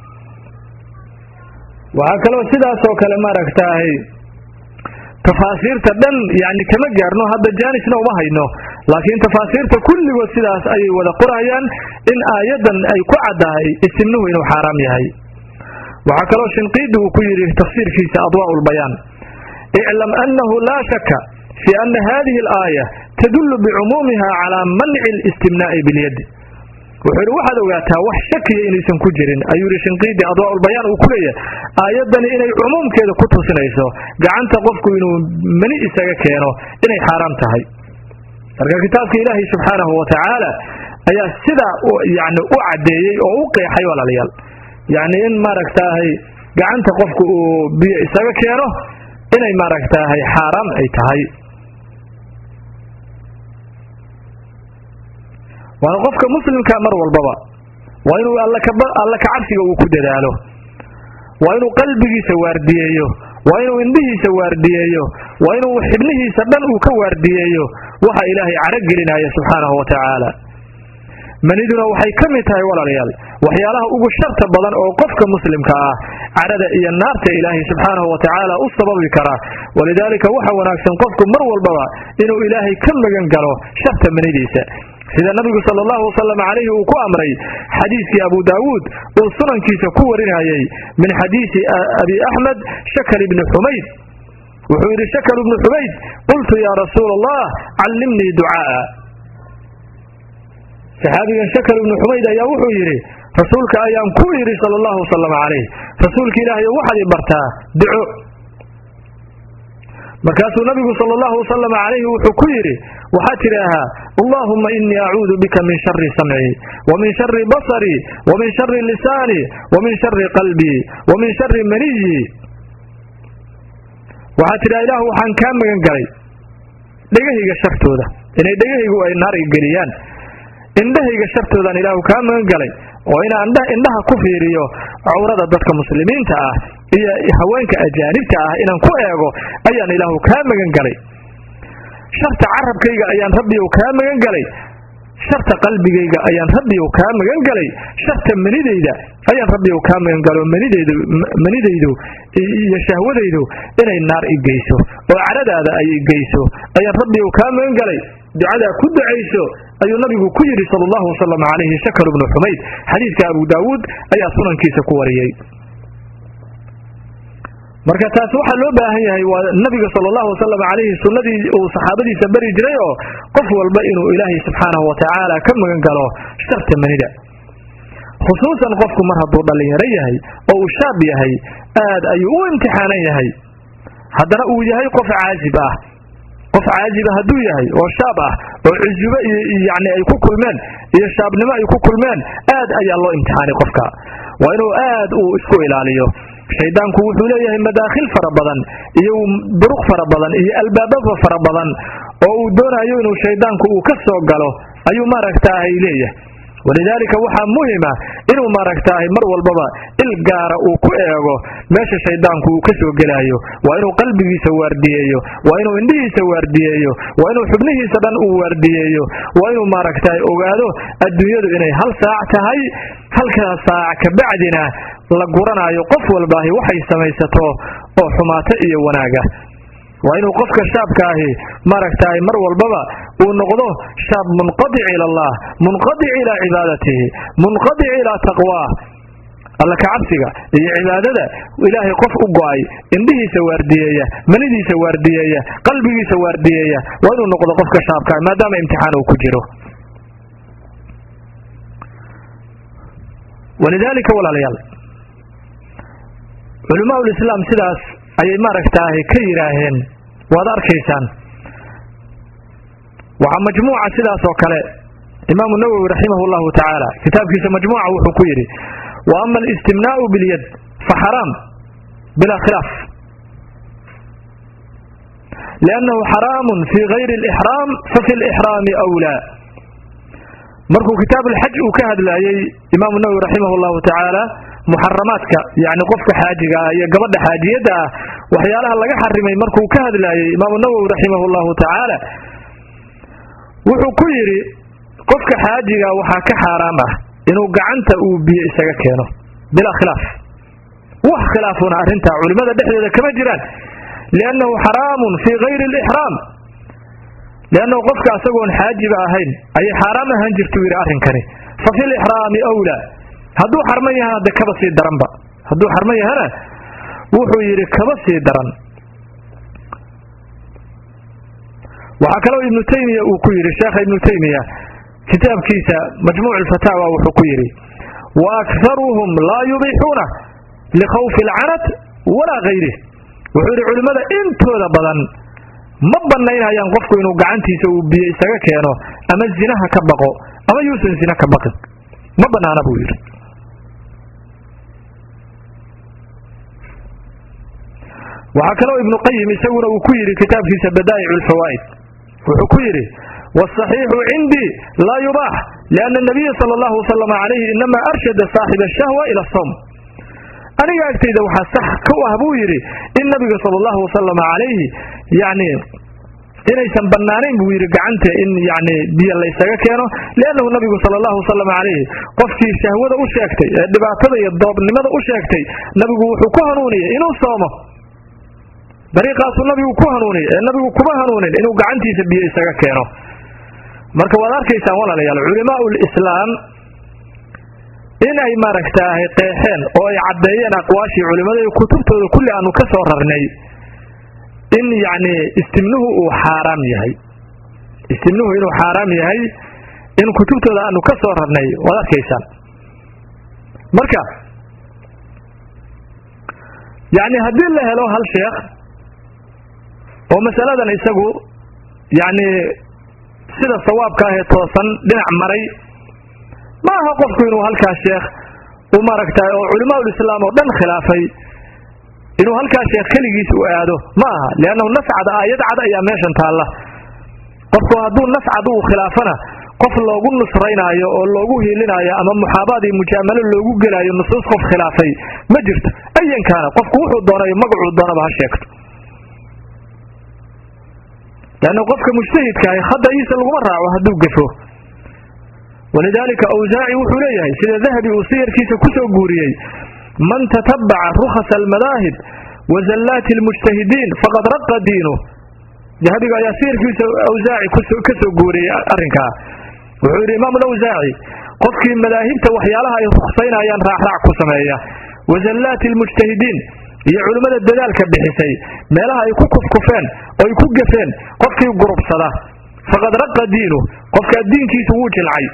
waxaa kaloo sidaasoo kale maaragtaahay tafaasiirta dhan yacni kama gaarno hadda jaanisna uma hayno laakiin tafaasiirta kulligood sidaas ayay wada qorayaan in aayaddan ay ku caddahay isimnuhu inuu xaaraam yahay waxaa kaloo shinqiidi uu ku yidhi tafsiirkiisa adwaa'u lbayaan iclam annahu laa shaka fii ana hadihi alaaya tadullu bicumuumiha calaa manci alistimnaa'i bilyadi wuxuu yidhi waxaad ogaataa wax shakiya inaysan ku jirin ayuu yidhi shinqiidi adwaa'ulbayaan uu ku leeyahay aayaddani inay cumuumkeeda ku tusinayso gacanta qofku inuu mani isaga keeno inay xaaraam tahay marka kitaabka ilaahay subxaanahu wa tacaala ayaa sidaa yani u caddeeyey oo u qeexay walaalayaal yacni in maaragtaahay gacanta qofku uu biyo isaga keeno inay maaragtaahay xaaraam ay tahay waana qofka muslimka mar walbaba waa inuu alla kacabsiga uu ku dadaalo waa inuu qalbigiisa waardiyeeyo waa inuu indhihiisa waardiyeeyo waa inuu xibnihiisa dhan uu ka waardiyeeyo waxa ilaahay caro gelinaya subxaanahu wa tacaala maniduna waxay ka mid tahay walaalayaal waxyaalaha ugu sharta badan oo qofka muslimka ah cadhada iyo naarta ilaahay subxaanahu wa tacaala u sababi kara walidaalika waxa wanaagsan qofku mar walbaba inuu ilaahay ka magan galo sharta manidiisa sida nabigu sal allahu wasalam calayhi uu ku amray xadiiskii abu daawuud uu sunankiisa ku warinayey min xadiisi abi axmed shakal ibni xumayd wuxuu yidhi shakal ibnu xumayd qultu yaa rasuula allah callimnii ducaaa saxaabigan shakal ibnu xumayd ayaa wuxuu yidhi rasuulka ayaan ku yidhi sala allahu wasalam calayh rasuulka ilaahay waxaad i bartaa duco markaasuu nabigu sal allahu wasalam calayhi wuxuu ku yidhi waxaad tidhaahaa allaahumma inii acuudu bika min shari samcii wa min shari basarii wa min shari lisaanii wa min shari qalbii wa min shari maniyii waxaad tidhaha ilaahu waxaan kaa magan galay dhegahayga shartooda inay dhegahaygu ay naariga geliyaan indhahayga shartoodaan ilaahu kaa magan galay oo inaan indhaha ku fiiriyo cawrada dadka muslimiinta ah iyo haweenka ajaanibta ah inaan ku eego ayaan ilaahu kaa magan galay sharta carabkayga ayaan rabbiyow kaa magan galay sharta qalbigayga ayaan rabbiyow kaa magan galay sharta manidayda ayaan rabbiyow kaa magan galo manidaydu manidaydu iyo shahwadaydu inay naar i geyso oo cadhadaada ay i geyso ayaan rabbiyow kaa magan galay ducadaa ku ducayso ayuu nabigu ku yidhi sal allahu wasalam calayhi shakar ibnu xumayd xadiidka abu daawuud ayaa sunankiisa ku wariyey marka taas waxaa loo baahan yahay waa nabiga sal allahu wasalam calayhi sunnadii uu saxaabadiisa bari jiray oo qof walba inuu ilaahay subxaanahu wa tacaala ka magan galo sharta manida khusuusan qofku mar hadduu dhallinyaro yahay oo uu shaab yahay aad ayuu u imtixaanan yahay haddana uu yahay qof caajib ah qof caajiba hadduu yahay oo shaab ah oo cusubo yani ay ku kulmeen iyo shaabnimo ay ku kulmeen aad ayaa loo imtixaanay qofka waa inuu aad uu isku ilaaliyo shaydaanku wuxuu leeyahay madaakhil fara badan iyo duruq fara badan iyo albaababa fara badan oo uu doonayo inuu shaydaanku uu ka soo galo ayuu maaragtaahay leeyahay walidaalika waxaa muhima inuu maaragtaahay mar walbaba il gaara uu ku eego meesha shaydaanku uu ka soo gelaayo waa inuu qalbigiisa waardiyeeyo waa inuu indhihiisa waardiyeeyo waa inuu xubnihiisa dhan uu waardiyeeyo waa inuu maaragtahay ogaado adduunyadu inay hal saac tahay halkaa saac kabacdina la guranaayo qof walbaahi waxay samaysato oo xumaato iyo wanaaga waa inuu qofka shaabka ahi maaragtahay mar walbaba uu noqdo shaab munqadic ila allah munqadic ilaa cibaadatihi munqadic ilaa taqwaah alla kacabsiga iyo cibaadada ilaahay qof u go'ay indhihiisa waardiyeeya manidiisa waardiyeeya qalbigiisa waardiyeeya waa inuu noqdo qofka shaabka maadaama imtixaan uu ku jiro walidaalika walaalayaal culamaa ulislaam sidaas ayay maaragtaahay ka yidhaaheen waad arkaysaan waxaa majmuuca sidaas oo kale imaamu nawowi raximahu llahu tacaala kitaabkiisa majmuuca wuxuu ku yidhi wa ama alistimnaa'u bilyad fa xaraam bilaa khilaaf liannahu xaraamun fii gayri alixraam fafi lixraami wlaa markuu kitaabuulxaj uu ka hadlaayey imaamu nawowi raximah llahu tacaala muxaramaadka yani qofka xaajiga ah iyo gabadha xaajiyadda ah waxyaalaha laga xarimay markuu ka hadlaayey imaamu nawowi raximah llahu tacaala wuxuu ku yidhi qofka xaajiga waxaa ka xaaraam ah inuu gacanta uu biyo isaga keeno bilaa khilaaf wax khilaafuna arrintaa culimmada dhexdeeda kama jiraan liannahu xaraamun fii kayri alixraam liannahu qofka asagoon xaajiba ahayn ayay xaaraam ahaan jirtuu yidhi arrinkani fa fi lixraami awlaa hadduu xarman yahana de kaba sii daranba hadduu xarman yahana wuxuu yidhi kaba sii daran waxaa kaloo ibnu taymiya uu ku yidhi sheekha ibnu taymiya kitaabkiisa majmuuc alfataawa wuxuu ku yidhi wa akharuhum laa yubixuuna likhawfi alcanat walaa kayrih wuxuu yidhi culimmada intooda badan ma banaynayaan qofku inuu gacantiisa uu biyo isaga keeno ama zinaha ka baqo ama yuusan zina ka baqin ma banaana buu yidhi waxaa kaloo ibnu qayim isaguna uu ku yidhi kitaabkiisa badaa'ic alfawaa'id wuxuu ku yidhi wاsaxiixu cindii laa yubaax lianna nabiya sala allahu wasalama calayhi inama arshada saaxiba ashahwa ila asawm aniga agtayda waxaa sax ka ah buu yidhi in nabiga sala allahu wasalama calayhi yani inaysan banaanayn buu yidhi gacanta in yani biyo laysaga keeno liannahu nabigu sala allahu wasalam calayhi qofkii shahwada u sheegtay ee dhibaatada iyo doobnimada u sheegtay nabigu wuxuu ku hanuuniyey inuu soomo dariiqaasuu nabigu ku hanuuniyey ee nabigu kuma hanuunin inuu gacantiisa biyo isaga keeno marka waad arkaysaan walaalayaal culamaau lislaam in ay maaragtaahay qeexeen oo ay caddeeyeen aqwaashii culimmada iyo kutubtooda kulli aanu ka soo rarnay in yacni istimnuhu uu xaaraam yahay istimnuhu inuu xaaraam yahay in kutubtooda aanu ka soo rarnay waad arkaysaan marka yacni haddii la helo hal sheekh oo masaladan isagu yacni sida sawaabka ahee toosan dhinac maray ma aha qofku inuu halkaas sheekh u maaragtay oo culamaaul islaam oo dhan khilaafay inuu halkaas sheekh keligiis u aado ma aha liannahu nascad aayad cad ayaa meeshan taalla qofku hadduu nascad uu khilaafana qof loogu nusraynaayo oo loogu hiilinaayo ama muxaabaad iyo mujaamalo loogu gelaayo nusuus qof khilaafay ma jirto ayankaana qofku wuxuu doonayo magacuu doonaba ha sheegto leanna qofka mujtahidkaahi khada'iisa laguma raaco hadduu gafo walidaalika awsaaci wuxuu leeyahay sida dahabi uu siyarkiisa ku soo guuriyey man tatabaca rukhasa almadaahib wa zallaati almujtahidiin faqad raqa diinuh dahabiga ayaa siyarkiisa awsaaci ka soo guuriyey arrinkaa wuxuu yidhi imaamu lawsaaci qofkii madaahibta waxyaalaha ay ruksaynayaan raacraac ku sameeya wa zallaati almujtahidiin iyo culimmada dadaalka bixisay meelaha ay ku kufkufeen oo ay ku gafeen qofkii gurubsada faqad raqa diinuh qofka diinkiisu wuu jilcay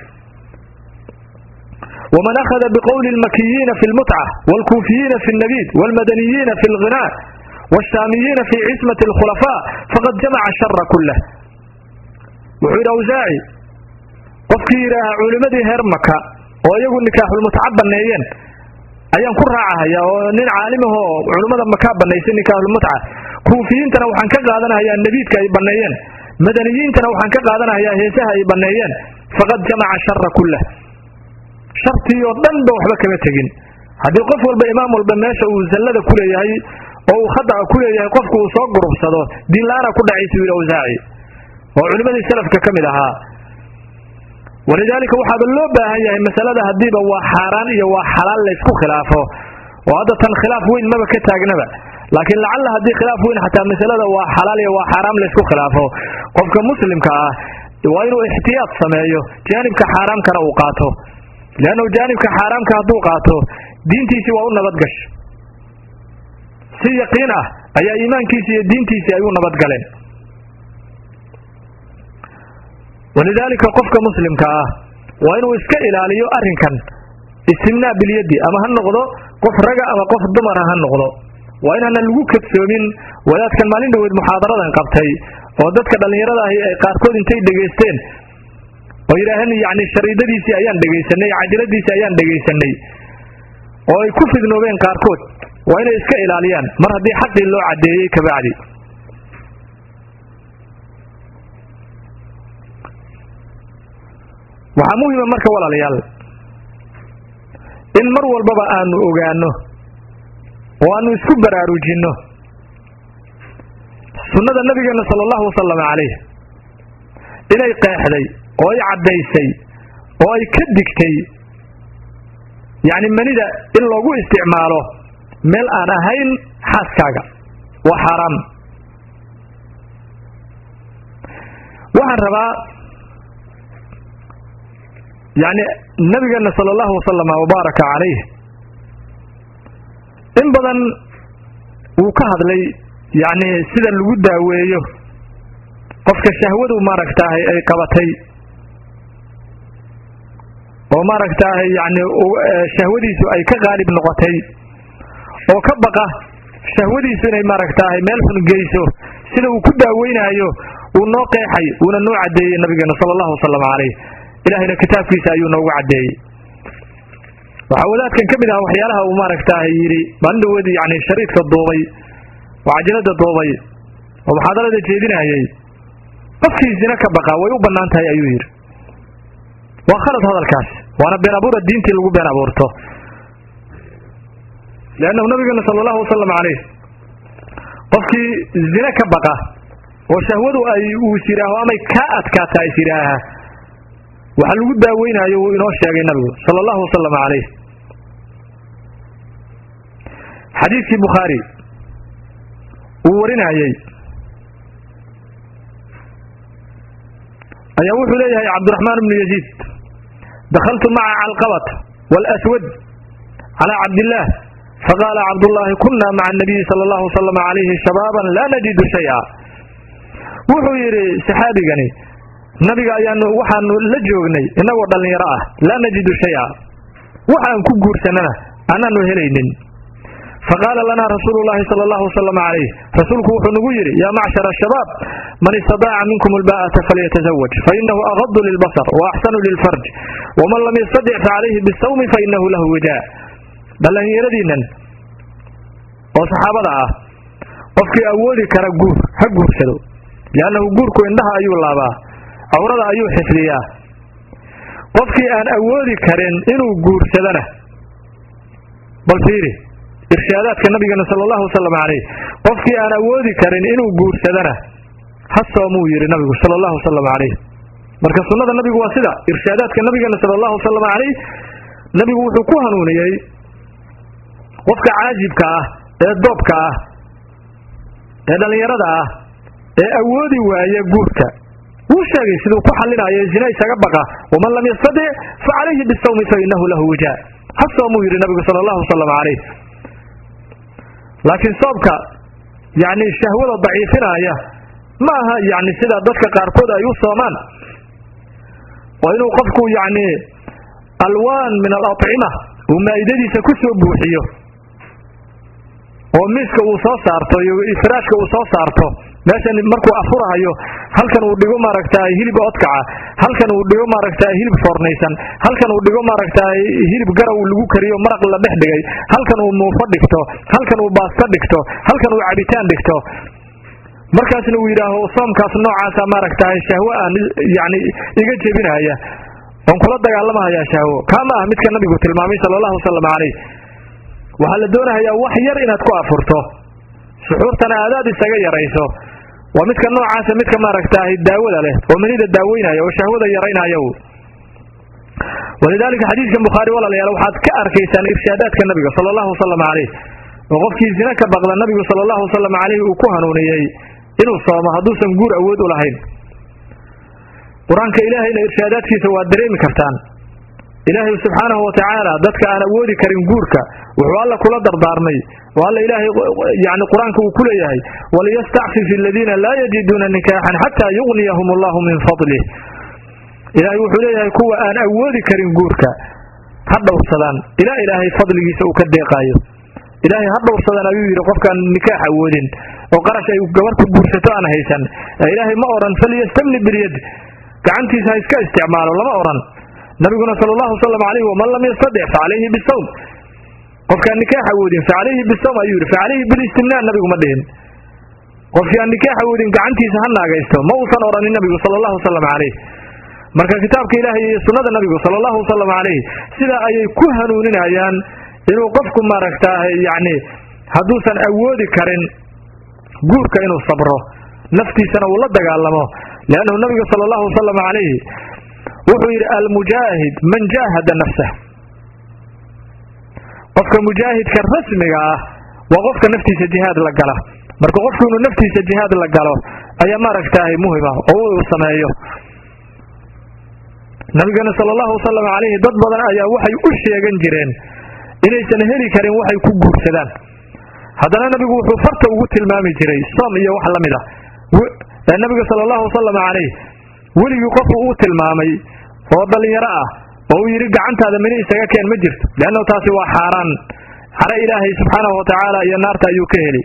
wman akhada biqowli lmakiyiina fi lmutca wاlkuufiyiina fi اlnabiid wاlmadaniyiina fi اlghinaa wاshaamiyiina fi cismati اlkhulafaa faqad jamaca shara kulah wuxuu yidhi awsaaci qofkii yidhaaha culimmadii heer maka oo iyagu nikaaxulmutca banneeyeen ayaan ku raacahaya oo nin caalimahoo culimmada makaa bannaysay nikaaxulmutca kuufiyiintana waxaan ka qaadanahayaa nebiidka ay banneeyeen madaniyiintana waxaan ka qaadanahayaa heesaha ay banneeyeen faqad jamaca shara kulah shartii oo dhan ba waxba kama tegin haddii qof walba imaam walba meesha uu zallada ku leeyahay oo uu khada'a ku leeyahay qofku uu soo gurubsado diinla-aana ku dhacaysa yidhi awsaaci oo culimmadii salafka ka mid ahaa walidaalika waxaaba loo baahan yahay masalada haddiiba waa xaaraan iyo waa xalaal laysku khilaafo oo hadda tan khilaaf weyn maba ka taagnaba laakiin lacalla haddii khilaaf weyn xataa masalada waa xalaal iyo waa xaaraam laysku khilaafo qofka muslimka ah waa inuu ixtiyaad sameeyo jaanibka xaaraamkana uu qaato leannahu jaanibka xaaraamka hadduu qaato diintiisii waa u nabadgasho si yaqiin ah ayaa iimaankiisi iyo diintiisii ay u nabadgaleen walidaalika qofka muslimka ah waa inuu iska ilaaliyo arrinkan istimnaa bilyaddi ama ha noqdo qof raga ama qof dumara ha noqdo waa inaana lagu kadsoomin wadaadkan maalin dhaweyd muxaadaradan qabtay oo dadka dhallinyarada ahi ay qaarkood intay dhegaysteen oo yidhaaheen yacni shariidadiisii ayaan dhegaysanay cajaladiisii ayaan dhegaysanay oo ay ku fidnoobeen qaarkood waa inay iska ilaaliyaan mar haddii xaqii loo caddeeyey kabacdi waxaa muhima marka walaalayaal in mar walbaba aanu ogaano oo aanu isku baraarujinno sunnada nabigeena sala allahu wasalam calayh inay qeexday oo ay caddaysay oo ay ka digtay yacni manida in loogu isticmaalo meel aan ahayn xaaskaaga waa xaaraam waxaan rabaa yacni nabigeena sala allahu wasalama wabaaraka calayh in badan wuu ka hadlay yacni sida lagu daaweeyo qofka shahwadu maaragtaahay ay qabatay oo maaragtaahay yacni shahwadiisu ay ka qaalib noqotay oo ka baqa shahwadiisu inay maaragtaahay meel xun geyso sida uu ku daaweynaayo uu noo qeexay uuna noo caddeeyey nabigeena sala allahu wasalam calayh ilaahayna kitaabkiisa ayuu noogu caddeeyey waxaa wadaadkan ka mid ah waxyaalaha uu maaragtaahay yidhi maalin dhaweed yacni shariidka duubay oo cajalada duubay oo muxaadarada jeedinayay qofkii zina ka baqa way u bannaan tahay ayuu yidhi waa khalad hadalkaas waana been abuura diintii lagu been abuurto leannahu nabigeena sala allahu wasalam calayh qofkii zine ka baqa oo shahwadu ay uu is yidhaaho amay kaa adkaata is yidhaaha waxaa lagu daaweynaayo wuu inoo sheegay nabigu sala allahu wasalam calayh xadiidkii bukhaari uu warinayey ayaa wuxuu leeyahay cabdiraxmaan bnu yaziid dakhaltu maca calqabat waalaswad calaa cabdillaah faqaala cabdullaahi kunna maca anabiyi sala allahu wasalam calayhi shabaaban laa najidu shay-a wuxuu yidhi saxaabigani nabiga ayaanu waxaanu la joognay innagoo dhallinyaro ah laa najidu shay-a waxaan ku guursanana anaanu helaynin faqaala lanaa rasuulu llahi sala allahu wasalam calayh rasuulku wuxuu nagu yidhi yaa macshara shabaab man istadaaca minkum albaa'ata falyatazawaj fainahu agadu lilbasar wa axsanu lilfarj waman lam yastadic facalayhi bisawmi fainahu lahu wijaa dhallinyaradiinan oo saxaabada ah qofkii awoodi kara guur ha guursado liannahu guurku indhaha ayuu laabaa cawrada ayuu xifdiyaa qofkii aan awoodi karin inuu guursadana bal fiiri irshaadaadka nabigeena sala allahu wasalam calayh qofkii aan awoodi karin inuu guursadana ha soomuu yidhi nabigu sala allahu wasalam calayh marka sunnada nabigu waa sida irshaadaadka nabigeena sala allahu wasalam calayh nabigu wuxuu ku hanuuniyey qofka caajibka ah ee doobka ah ee dhallinyarada ah ee awoodi waaya guurka wuu sheegay siduu ku xallinayo zina isaga baqa waman lam yastadic fa calayhi bisawmi fa inahu lahu wijaa ha soomuu yidhi nabigu sala allahu wasalam calayh laakiin soobka yacni shahwada daciifinaya ma aha yacni sida dadka qaarkood ay u soomaan oo inuu qofku yacni alwaan min alacima uu maa'idadiisa ku soo buuxiyo oo miiska uu soo saarto iyo firaashka uu soo saarto meeshan markuu afurahayo halkan uu dhigo maaragtaay hilib odkaca halkan uu dhigo maaragtaay hilib foornaysan halkan uu dhigo maaragtaay hilib garaw lagu kariyo maraq la dhex dhigay halkan uu muufo dhigto halkan uu baasto dhigto halkan uu cabitaan dhigto markaasna uu yidhaaho soomkaas noocaasa maaragtaay shahwo aan yacni iga jebinaya oon kula dagaalamahaya shahwo kaa ma ah midka nabigu tilmaamay sala allahu wasalam calayh waxaa la doonahayaa wax yar inaad ku afurto suxuurtana aadaad isaga yarayso waa midka noocaasa midka maaragtaahay daawada leh oo manida daaweynaya oo shahwada yaraynaya walidaalika xadiidkan bukhaari walaalayaal waxaad ka arkaysaan irshaadaadka nabiga sala allahu wasalam calayh oo qofkii zina ka baqda nabigu sala allahu wasalam calayh uu ku hanuuniyey inuu soomo hadduusan guur awood u lahayn qur-aanka ilaahayna irshaadaadkiisa waad dareemi kartaan ilaahay subxaanahu watacaala dadka aan awoodi karin guurka wuxuu alla kula dardaarmay oo alla ilaahay yani qur-aanka uu ku leeyahay waliyastacfif aladiina laa yajiduuna nikaaxan xataa yugniyahum allahu min fadlih ilaahay wuxuu leeyahay kuwa aan awoodi karin guurka ha dhowrsadaan ilaa ilaahay fadligiisa uu ka deeqaayo ilaahay ha dhowrsadaan ayuu yidhi qofkaan nikaax awoodin oo qarash ay gabar ku guursato aan haysan ilaahay ma odhan falyastamni bilyad gacantiisa ha iska isticmaalo lama odhan nabiguna sala allahu wasalam calayh waman lam yastadic fa calayhi bisawm qofkaan nikaax awoodin fa calayhi bisawm ayuu yidhi fa calayhi bilistimnaan nabigu ma dhihin qofkii aan nikaax awoodin gacantiisa ha naagaysto ma uusan odhanin nabigu sala allahu wasalam calayh marka kitaabka ilaahay iyo sunnada nabigu sala allahu wasalam calayhi sidaa ayay ku hanuuninayaan inuu qofku maaragtaahay yacni hadduusan awoodi karin guurka inuu sabro naftiisana uu la dagaalamo liannahu nabigu sala allahu wasalam calayhi wuxuu yidhi almujaahid man jaahada nafsah qofka mujaahidka rasmiga ah waa qofka naftiisa jihaad la gala marka qofku inuu naftiisa jihaad la galo ayaa maaragtaahay muhima oo uu sameeyo nabigeena sala allahu wasalam calayhi dad badan ayaa waxay u sheegan jireen inaysan heli karin waxay ku guursadaan haddana nabigu wuxuu farta ugu tilmaami jiray soom iyo wax la mid a nabiga sala allahu wasalam calayh weligii qofu uu tilmaamay oo dhallinyaro ah oo uu yidhi gacantaada mini isaga keen ma jirto leannahu taasi waa xaaraan caro ilaahay subxaanahu wa tacaala iyo naarta ayuu ka heli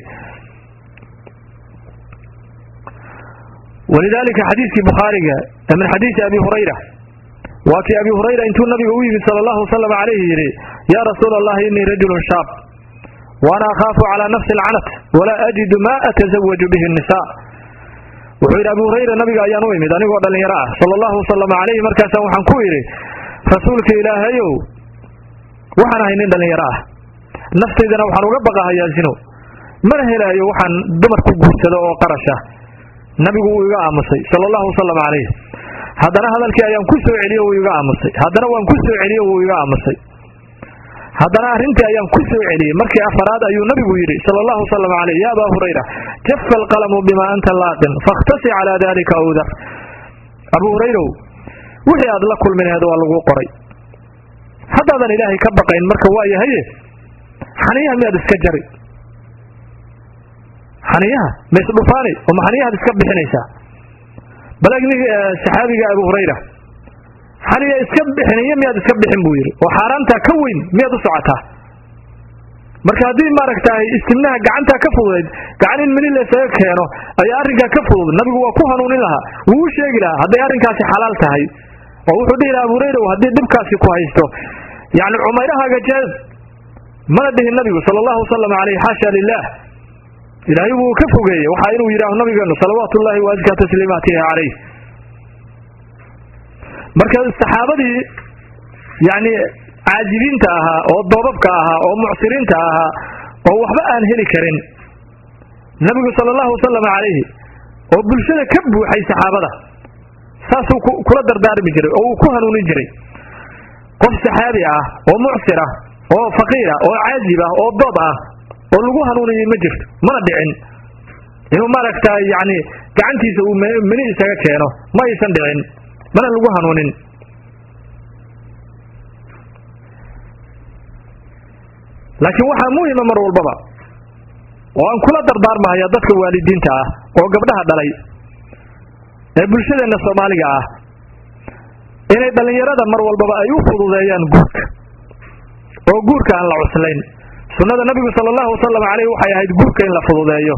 walidaalika xadiiskii bukhaariga ee min xadiisi abi hurayra waa kii abi hurayra intuu nabiga u yimid sala allahu wasalam calayhi yidhi yaa rasuula allahi innii rajulun shaab waana akhaafu calaa nafsi alcanat walaa ajidu maa atasawaju bihi nnisaa wuxuu yidhi abu hurayra nabiga ayaan u imid anigoo dhallinyaro ah sala allahu wasalam calayhi markaasaan waxaan ku idhi rasuulka ilaahayow waxaan ahay nin dhallinyaro ah naftaydana waxaan uga baqahayaa zino mana helaayo waxaan dumar ku guursado oo qarasha nabigu wuu iga aamusay sala allahu wasalam calayh haddana hadalkii ayaan ku soo celiyo wuu iga aamusay haddana waan ku soo celiyo wuu iga aamusay haddana arrintii ayaan ku soo celiyey markii afaraad ayuu nabigu yidhi sala allahu wasalam calayh ya abaa hurayra jafa alqalamu bima anta laaqin fakhtasi calaa dalika awdar abuu hurayrow wixii aad la kulminaheed waa laguu qoray haddaadan ilaahay ka baqayn marka waa yahaye xaniyaha miyaad iska jari xaniyaha ma isdhufaani oo ma xaniyahaad iska bixinaysaa balagni saxaabiga abu hurayra xaniya iska bixiniyo miyaad iska bixin buu yidhi oo xaaraantaa ka weyn miyaad u socotaa marka haddii maaragtaay istimnaha gacantaa ka fududayd gacan in mini laysaga keeno ayaa arrinkaa ka fudud nabigu waa ku hanuunin lahaa wuu u sheegi lahaa hadday arrinkaasi xalaal tahay oo wuxuu dhihi laha abu hurayra haddii dhibkaasi ku haysto yacni cumayrahaaga jeed mana dhihin nabigu sala allahu wasalam calayh xaasha lilah ilaahay wuu ka fogeeyey waxaa inuu yidhaaho nabigeenu salawaatu ullahi wa askaa tasliimaatihi calayh marka saxaabadii yacni caajibiinta ahaa oo doobabka ahaa oo mucsiriinta ahaa oo waxba aan heli karin nabigu sala allahu wasalam calayhi oo bulshada ka buuxay saxaabada saasuu kula dardaarmi jiray oo uu ku hanuunin jiray qof saxaabi ah oo mucsir ah oo faqiira oo caajib ah oo doob ah oo lagu hanuuniyey ma jirto mana dhicin inuu maaragtaa yacni gacantiisa uu meni isaga keeno ma aysan dhicin mana lagu hanuunin laakiin waxaa muhima mar walbaba oo aan kula dardaarmahaya dadka waalidiinta ah oo gabdhaha dhalay ee bulshadeenna soomaaliga ah inay dhallinyarada mar walbaba ay u fududeeyaan guurka oo guurka aan la cuslayn sunnada nabigu sala allahu wasalam caleyh waxay ahayd guurka in la fududeeyo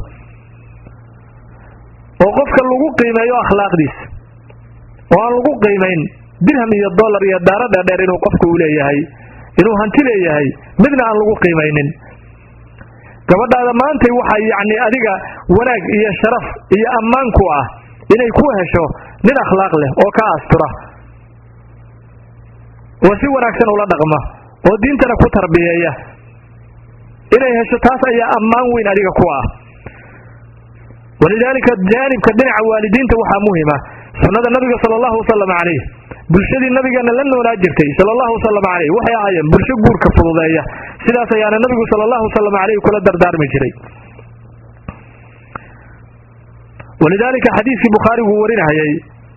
oo qofka lagu qiimeeyo akhlaaqdiisa oo aan lagu qiimayn dirham iyo dollar iyo daaro dheerdheer inuu qofku u leeyahay inuu hanti leeyahay midna aan lagu qiimaynin gabadhaada maantay waxaa yacni adiga wanaag iyo sharaf iyo ammaan ku ah inay ku hesho nin akhlaaq leh oo ka astura oo si wanaagsan ula dhaqma oo diintana ku tarbiyeeya inay hesho taas ayaa ammaan weyn adiga ku ah walidaalika jaanibka dhinaca waalidiinta waxaa muhima sunnada nabiga sala allahu wasalam calayh bulshadii nabigeena la noolaa jirtay sala allahu wasalam calayh waxay ahaayeen bulsho guurka fududeeya sidaas ayaana nabigu sala allahu wasalam calayh kula dardaarmi jiray walidaalika xadiiskii bukhaarigu warinayay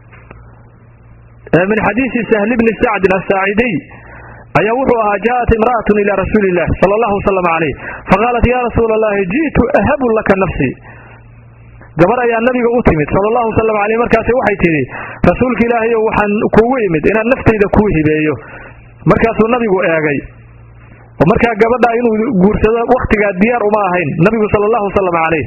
min xadiisi sahli bni sacdin asaacidiy ayaa wuxuu ahaa jaaءat imra'atu ila rasuuli illah sala allahu wasalam calayh faqaalat ya rasuula allahi ji'tu ahabu laka nafsii gabar ayaa nabiga u timid sala allahu wasalam caleyh markaasi waxay tidhi rasuulka ilaahayow waxaan kuugu imid inaan naftayda kuu hibeeyo markaasuu nabigu eegay oo markaa gabadha inuu guursado wakhtigaa diyaar uma ahayn nabigu sala allahu wasalam caleyh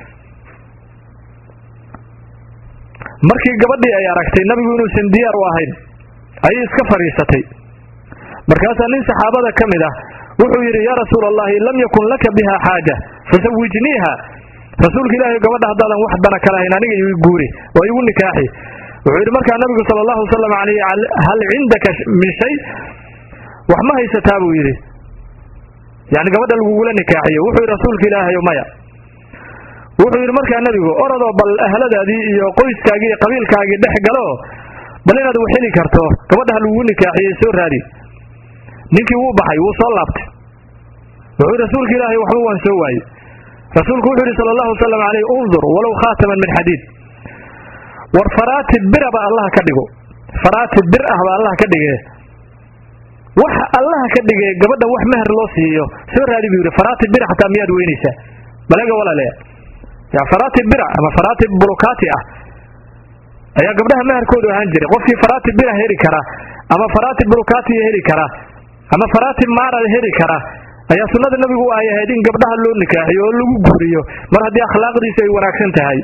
markii gabadhii ay aragtay nabigu inuusan diyaar u ahayn ayay iska fadhiisatay markaasaa nin saxaabada ka mid ah wuxuu yidhi yaa rasuula allahi lam yakun laka biha xaaja fasawijniiha rasuulka ilaahay gabadha haddaadan wax dana ka lahayn aniga igu guuri oo igu nikaaxi wuxuu yidhi markaa nabigu sala allahu wasalam alayh hal cindaka min shay wax ma haysataa buu yidhi yani gabadha lagugula nikaaxiyo wuxuu yidhi rasuulka ilaahayo maya wuxuu yidhi markaa nebigu orodoo bal ahladaadii iyo qoyskaagii iyo qabiilkaagii dhex galo bal inaad wax heli karto gabadha ha lagugu nikaaxiyey soo raadi ninkii wuu baxay wuu soo laabtay wuxuu yidhi rasuulka ilaahay waxba waan soo waayey rasuulku wuxuu yidhi sala allahu wasalam alayh undur walow khaataman min xadiid war faraati biraba allaha ka dhigo faraati bir ah ba allaha ka dhige wax allaha ka dhige gabadha wax meher loo siiyo soo raadi buu yidhi faraati bira xataa miyaad weynaysaa balaga walaale ya faraati bira ama faraati burukaati ah ayaa gabdhaha meherkoodu ahaan jiray qofkii faraati bira heli kara ama faraati burukaatiya heli kara ama faraati maara heli kara ayaa sunnada nabigu ay ahayd in gabdhaha loo nikaaxiyo oo lagu guuriyo mar haddii akhlaaqdiisu ay wanaagsan tahay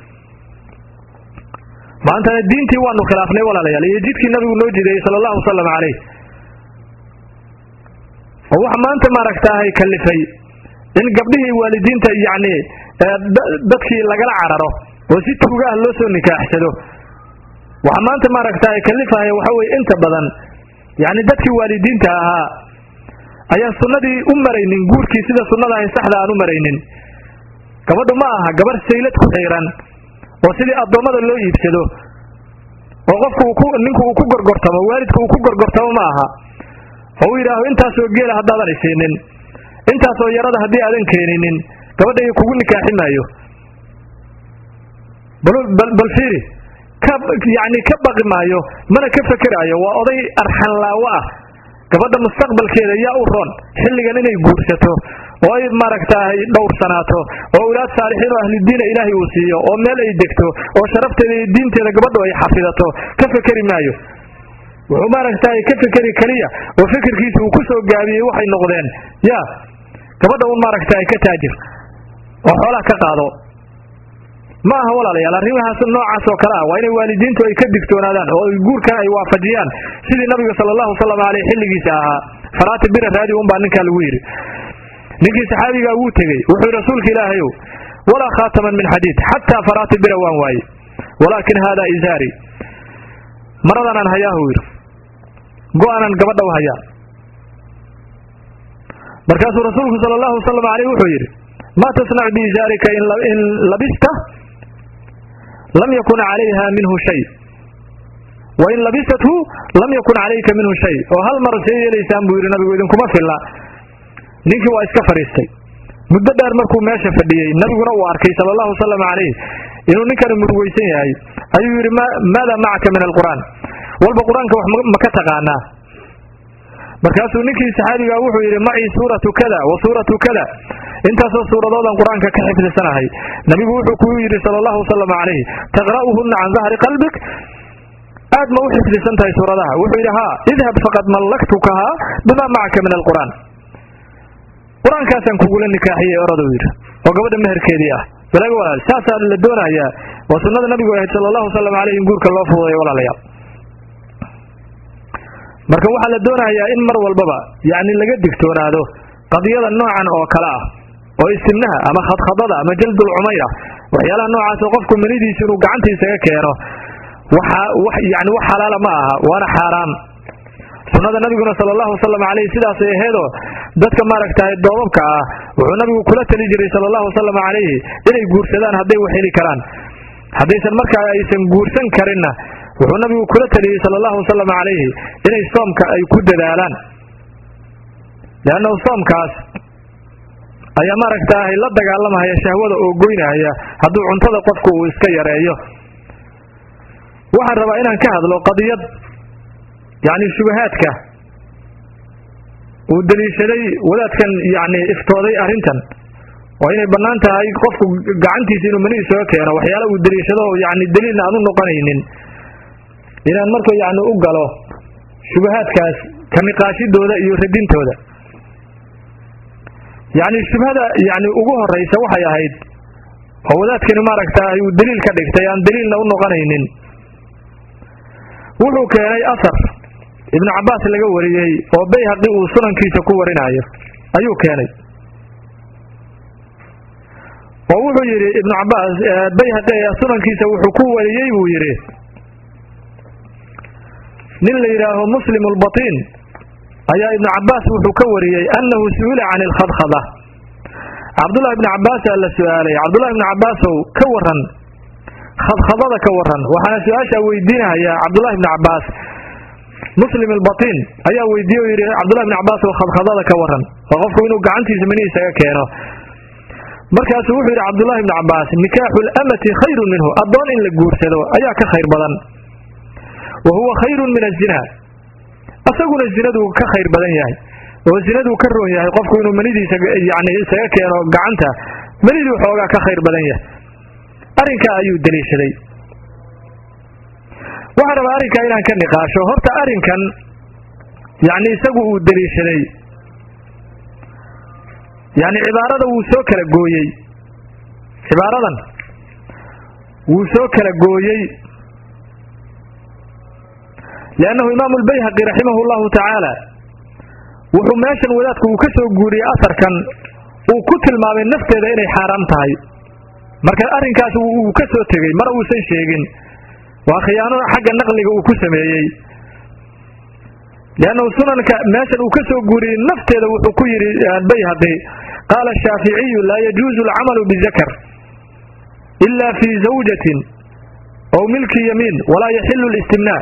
maantana diintii waanu khilaafnay walaalayaal iyo jidkii nabigu noo jideeyey sala allahu wasalam calayh oo waxa maanta maaragtaahay kalifay in gabdhihii waalidiinta yacni dadkii lagala cararo oo si tuuga ah loo soo nikaaxsado waxa maanta maaragtaahay kalifahaya waxa weye inta badan yacni dadkii waalidiinta ahaa ayaan sunnadii u maraynin guurkii sida sunnada ahay saxda aan u maraynin gabadhu ma aha gabarh saylad ku xiiran oo sidii addoommada loo iibsado oo qofku ninku uu ku gorgortamo waalidka uu ku gorgortamo ma aha oo uu yidhaaho intaasoo geela haddaadan isiinin intaasoo yarada haddii aadan keeninin gabadha kugu nikaaxi maayo bal fiiri yani ka baqi maayo mana ka fekeraayo waa oday arxanlaawo ah gabadha mustaqbalkeeda yaa u roon xilligan inay guursato oo ay maaragtaahay dhowrsanaato oo ulaad saalixiin oo ahludiina ilaahay uu siiyo oo meel ay degto oo sharafteeda iyo diinteeda gabadhu ay xafidato ka fekeri maayo wuxuu maaragtahay ka fekeri keliya oo fikirkiisa uu ku soo gaabiyey waxay noqdeen ya gabadha un maaragtahay ka taajir oo xoolaha ka qaado ma aha walaalayaal arrimahaas noocaas oo kale ah waa inay waalidiintu ay ka digtoonaadaan oo guurkan ay waafajiyaan sidii nabiga sala allahu wasalam aleyh xilligiisa ahaa faraati bira raadi un baa ninkaa lagu yidhi ninkii saxaabigaa wuu tegey wuxuu yidhi rasuulka ilaahayow walaa khaataman min xadiid xataa faraati bira waan waaye walaakin haadaa izaari maradanaan hayaahu yidhi go-aanan gabadha u hayaa markaasuu rasuulku sala allahu wasalam aleyh wuxuu yidhi maa tasnacu biizaarika in labista lam yakun calayha minhu shay wa in labisathu lam yakun calayka minhu shay oo hal mar see yeelaysaan buu yidhi nabigu idinkuma filla ninkii waa iska fadhiistay muddo dheer markuu meesha fadhiyey nabiguna uu arkay sala allahu wasalam calayh inuu ninkani murugaysan yahay ayuu yidhi maada macaka min alqur'aan walba qur-aanka wax ma ka taqaanaa markaasuu ninkii saxaabigaa wuxuu yidhi macii suuratu kada wa suuratu kada intaasoo suuradoodan qur-aanka ka xifdisanahay nabigu wuxuu kuu yidhi sala allahu wasalam calayh taqra'uhunna can dahri qalbik aad ma u xifdisan tahay suuradaha wuxuu yidhi haa idhab faqad mallaktukahaa bimaa macaka min alqur'aan qur-aankaasaan kugula nikaaxiyey oraduu yidhi oo gabadha meherkeedii ah balaaga walaal saasaa la doonayaa waa sunnada nabigu ahayd sala allahu wasalam caleyh in guurka loo fududeeyo walaalayaal marka waxaa la doonayaa in mar walbaba yacni laga digtoonaado qadiyada noocan oo kale ah oo istimnaha ama khadkhadada ama jaldul cumayra waxyaalaha noocaas oo qofku manidiisa inuu gacantiisaga keeno waxa wax yani wax xalaala ma aha waana xaaraam sunnada nabiguna sala allahu wasalam caleyh sidaasay aheedoo dadka maaragtahay doobabka ah wuxuu nabigu kula tali jiray sala allahu wasalam calayhi inay guursadaan hadday wax heli karaan haddaysan markaa aysan guursan karinna wuxuu nabigu kula taliyey sala allahu wasalam calayhi inay soomka ay ku dadaalaan leannahu soomkaas ayaa maaragtaahay la dagaalamahaya shahwada oo goynahaya hadduu cuntada qofku uu iska yareeyo waxaan rabaa inaan ka hadlo qadiyad yacni shubahaadka uu daliishaday wadaadkan yacni iftooday arrintan oo inay bannaan tahay qofku gacantiisa inuu mani isaga keeno waxyaala uu daliishado yacni daliilna aan u noqonaynin inaan marka yacni u galo shubahaadkaas ka niqaashidooda iyo radintooda yacni shubhada yacni ugu horraysa waxay ahayd oo wadaadkani maaragtaay uu daliil ka dhigtay aan daliilna u noqonaynin wuxuu keenay asar ibnu cabbaas laga wariyey oo bayhaqi uu sunankiisa ku warinayo ayuu keenay oo wuxuu yidhi ibnu cabbaas bayhaqi sunankiisa wuxuu ku wariyey buu yidhi nin la yidhaaho muslim lbatiin ayaa ibnu cabaas wuxuu ka wariyey annahu su'ila can ilkhadkhada cabdullahi ibni cabaasaa la su-aalay cabdullahi ibni cabaasow ka waran khadkhadada ka waran waxaana su-aashaa weydiinahayaa cabdullahi ibni cabaas muslim albatiin ayaa weydiiye o yidhi cabdullahi ibni cabaasow khadkhadada ka waran oo qofku inuu gacantiisa mani isaga keeno markaasuu wuxuu yidhi cabdullahi ibni cabaas nikaaxu lamati khayrun minhu addoon in la guursado ayaa ka khayr badan wa huwa khayrun min azina asaguna zinaduu ka khayr badan yahay oo zinaduu ka roon yahay qofku inuu manidiisa yani isaga keeno gacanta maniduu xoogaa ka khayr badan yahay arrinkaa ayuu daliishaday waxaan rabaa arrinkaa inaan ka niqaasho horta arrinkan yani isagu uu daliishaday yani cibaarada wuu soo kala gooyey cibaaradan wuu soo kala gooyey liannahu imaamu lbayhaqi raximahu llahu tacaala wuxuu meeshan wadaadku uu ka soo guuriyey asarkan uu ku tilmaamay nafteeda inay xaaraam tahay marka arrinkaas uu ka soo tegey mar uusan sheegin waa khiyaanada xagga naqliga uu ku sameeyey liannahu sunanka meeshan uu ka soo guuriyey nafteeda wuxuu ku yidhi bayhaqi qaala shaaficiyu laa yajuuzu alcamalu bizakar ila fi zawjatin aw milki yamiin walaa yaxilu listimnaa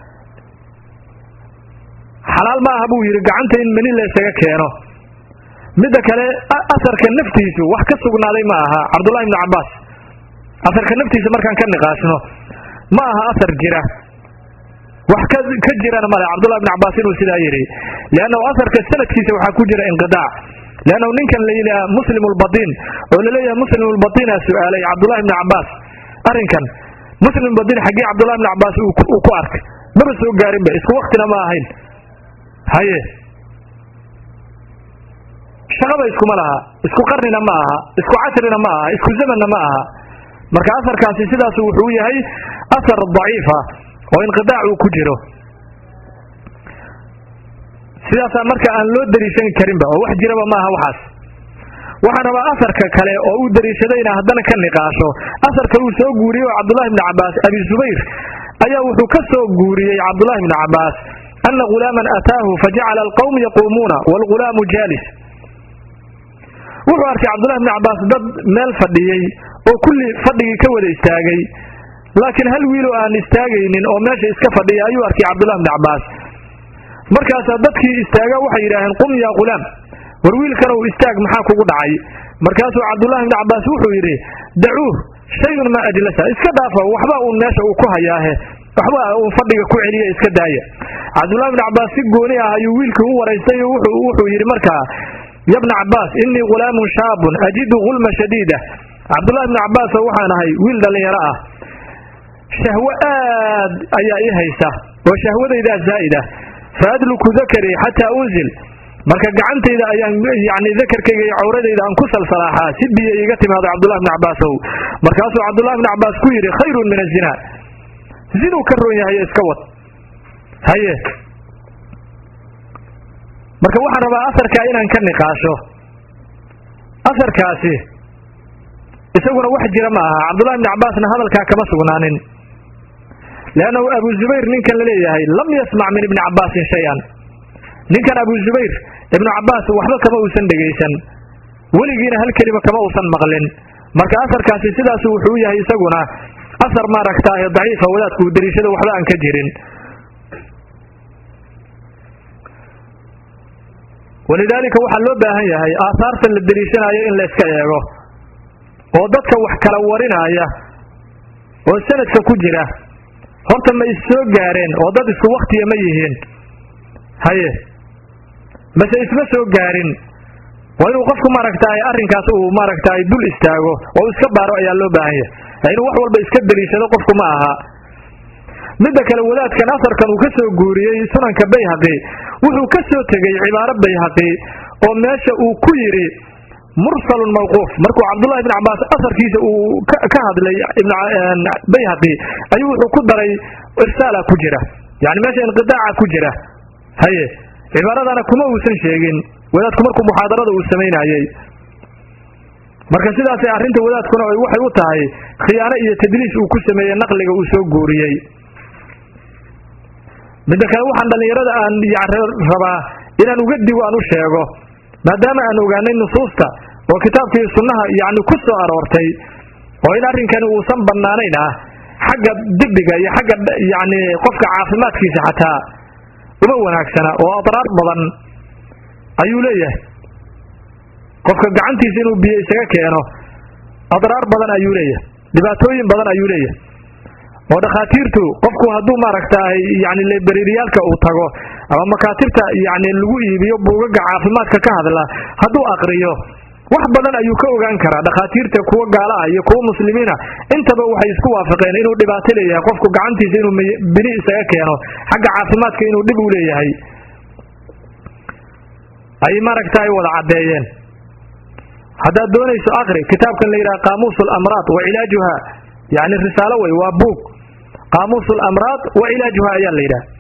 xalaal ma aha buu yidhi gacanta in mani la ysaga keeno midda kale asarka naftiisu wax ka sugnaaday ma aha cabdullahi ibnu cabaas asarka naftiisa markaan ka niqaashno ma aha asar jira wax ka jirana male cabdullahi ibnu cabaas inuu sidaa yidhi liannahu asarka sanadkiisa waxaa ku jira inqidaac liannahu ninkan la yidhaha muslim lbatiin oo laleeyahay muslim lbatiina su-aalay cabdullahi ibnu cabaas arrinkan muslim batiin xaggii cabdullahi ibnu cabaas uu ku arkay maba soo gaarinba isku waktina ma ahayn haye shaqaba iskuma laha isku qarnina ma aha isku casrina ma aha isku zamanna ma aha marka asarkaasi sidaasu wuxuu yahay asar daciifa oo inqidaac uu ku jiro sidaasaa marka aan loo dariishan karinba oo wax jiraba ma aha waxaas waxaan rabaa asarka kale oo uu dariishadayna haddana ka niqaasho asarka uu soo guuriyey oo cabdullahi ibni cabaas abi zubayr ayaa wuxuu ka soo guuriyey cabdullahi ibni cabaas ana gulaaman ataahu fajacala alqawm yaquumuuna waalgulaamu jaalis wuxuu arkay cabdullahi ibni cabaas dad meel fadhiyey oo kulli fadhigii ka wada istaagay laakiin hal wiiloo aan istaagaynin oo meesha iska fadhiya ayuu arkay cabdullahi ibni cabaas markaasaa dadkii istaaga waxay yidhaaheen qum yaa ghulaam war wiilkanow istaag maxaa kugu dhacay markaasuu cabdullahi ibni cabaas wuxuu yidhi dacuuh shayun maa ajlasa iska dhaafa waxba uun meesha uu ku hayaahe waxba uun fadhiga ku celiya iska daaya cabdullahi ibni cabaas si gooni ah ayuu wiilkii u waraystay wuxuu yidhi markaa yabna cabaas innii ghulaamun shaabun ajidu gulma shadiida cabdullahi ibni cabaas oo waxaan ahay wiil dhallinyaro ah shahwo aad ayaa ii haysa oo shahwadaydaa zaa'id ah fa adluku dakarii xataa unzil marka gacantayda ayaan yani dakarkayga iyo cawradayda aan ku salsalaaxaa si biyo iiga timaado cabdullahi ibni cabaasow markaasuu cabdullahi ibni cabaas ku yidhi khayrun min azina zinuu ka roon yahay iska wad haye marka waxaan rabaa asarkaa inaan ka niqaasho asarkaasi isaguna wax jira ma aha cabdullahi ibni cabaasna hadalkaa kama sugnaanin liannahu abu zubayr ninkan la leeyahay lam yasmac min ibni cabaasin shay-an ninkan abu zubayr ibnu cabaas waxba kama uusan dhegaysan weligiina hal kelima kama uusan maqlin marka asarkaasi sidaasu wuxuu yahay isaguna asar maaragtaahe daciifa wadaadku uu dariishada waxba aan ka jirin walidaalika waxaa loo baahan yahay aahaarta la deliishanayo in la iska eego oo dadka wax kala warinaya oo sanadka ku jira horta ma is soo gaareen oo dad isku waktiya ma yihiin haye mase isma soo gaarin waa inuu qofku maaragtaay arrinkaas uu maaragtaay dul istaago oo iska baaro ayaa loo baahan yahay inuu wax walba iska deliishado qofku ma aha midda kale wadaadkan asarkan uu ka soo guuriyey sunanka bayhaqi wuxuu ka soo tegey cibaaro bayhaqi oo meesha uu ku yidhi mursalun mawquuf markuu cabdullahi ibn cabaas asarkiisa uu ka hadlay bayhaqi ayuu wuxuu ku daray irsaala ku jira yani meesha inqidaaca ku jira haye cibaaradana kuma uusan sheegin wadaadku markuu muxaadarada uu samaynayey marka sidaasay arrinta wadaadkuna waxay u tahay khiyaano iyo tadliis uu ku sameeyey naqliga uu soo guuriyey midda kale waxaan dhallinyarada aan rabaa inaan uga digo aan u sheego maadaama aan ogaanay nusuusta oo kitaabkii sunnaha yacni ku soo aroortay oo in arrinkani uusan bannaanayn ah xagga dibiga iyo xagga yacni qofka caafimaadkiisa xataa uma wanaagsana oo adraar badan ayuu leeyahay qofka gacantiisa inuu biyo isaga keeno adraar badan ayuu leeyahay dhibaatooyin badan ayuu leeyahay oo dhakhaatiirtu qofku hadduu maaragtaay yani lebereriyaalka uu tago ama makaatibta yani lagu iibiyo buugaga caafimaadka ka hadla hadduu aqriyo wax badan ayuu ka ogaan karaa dhakhaatiirta kuwa gaala ah iyo kuwa muslimiina intaba waxay isku waafaqeen inuu dhibaato leeyahay qofku gacantiisa inuu bini isaga keeno xagga caafimaadka inuu dhib u leeyahay ay maaragtaay wada caddeeyeen haddaad doonayso aqri kitaabkan la yidhaha qaamuus alamraad wa cilaajuha yani risaalo wey waa buug qaamuus alamraad wa cilaajuha ayaa la yidhaha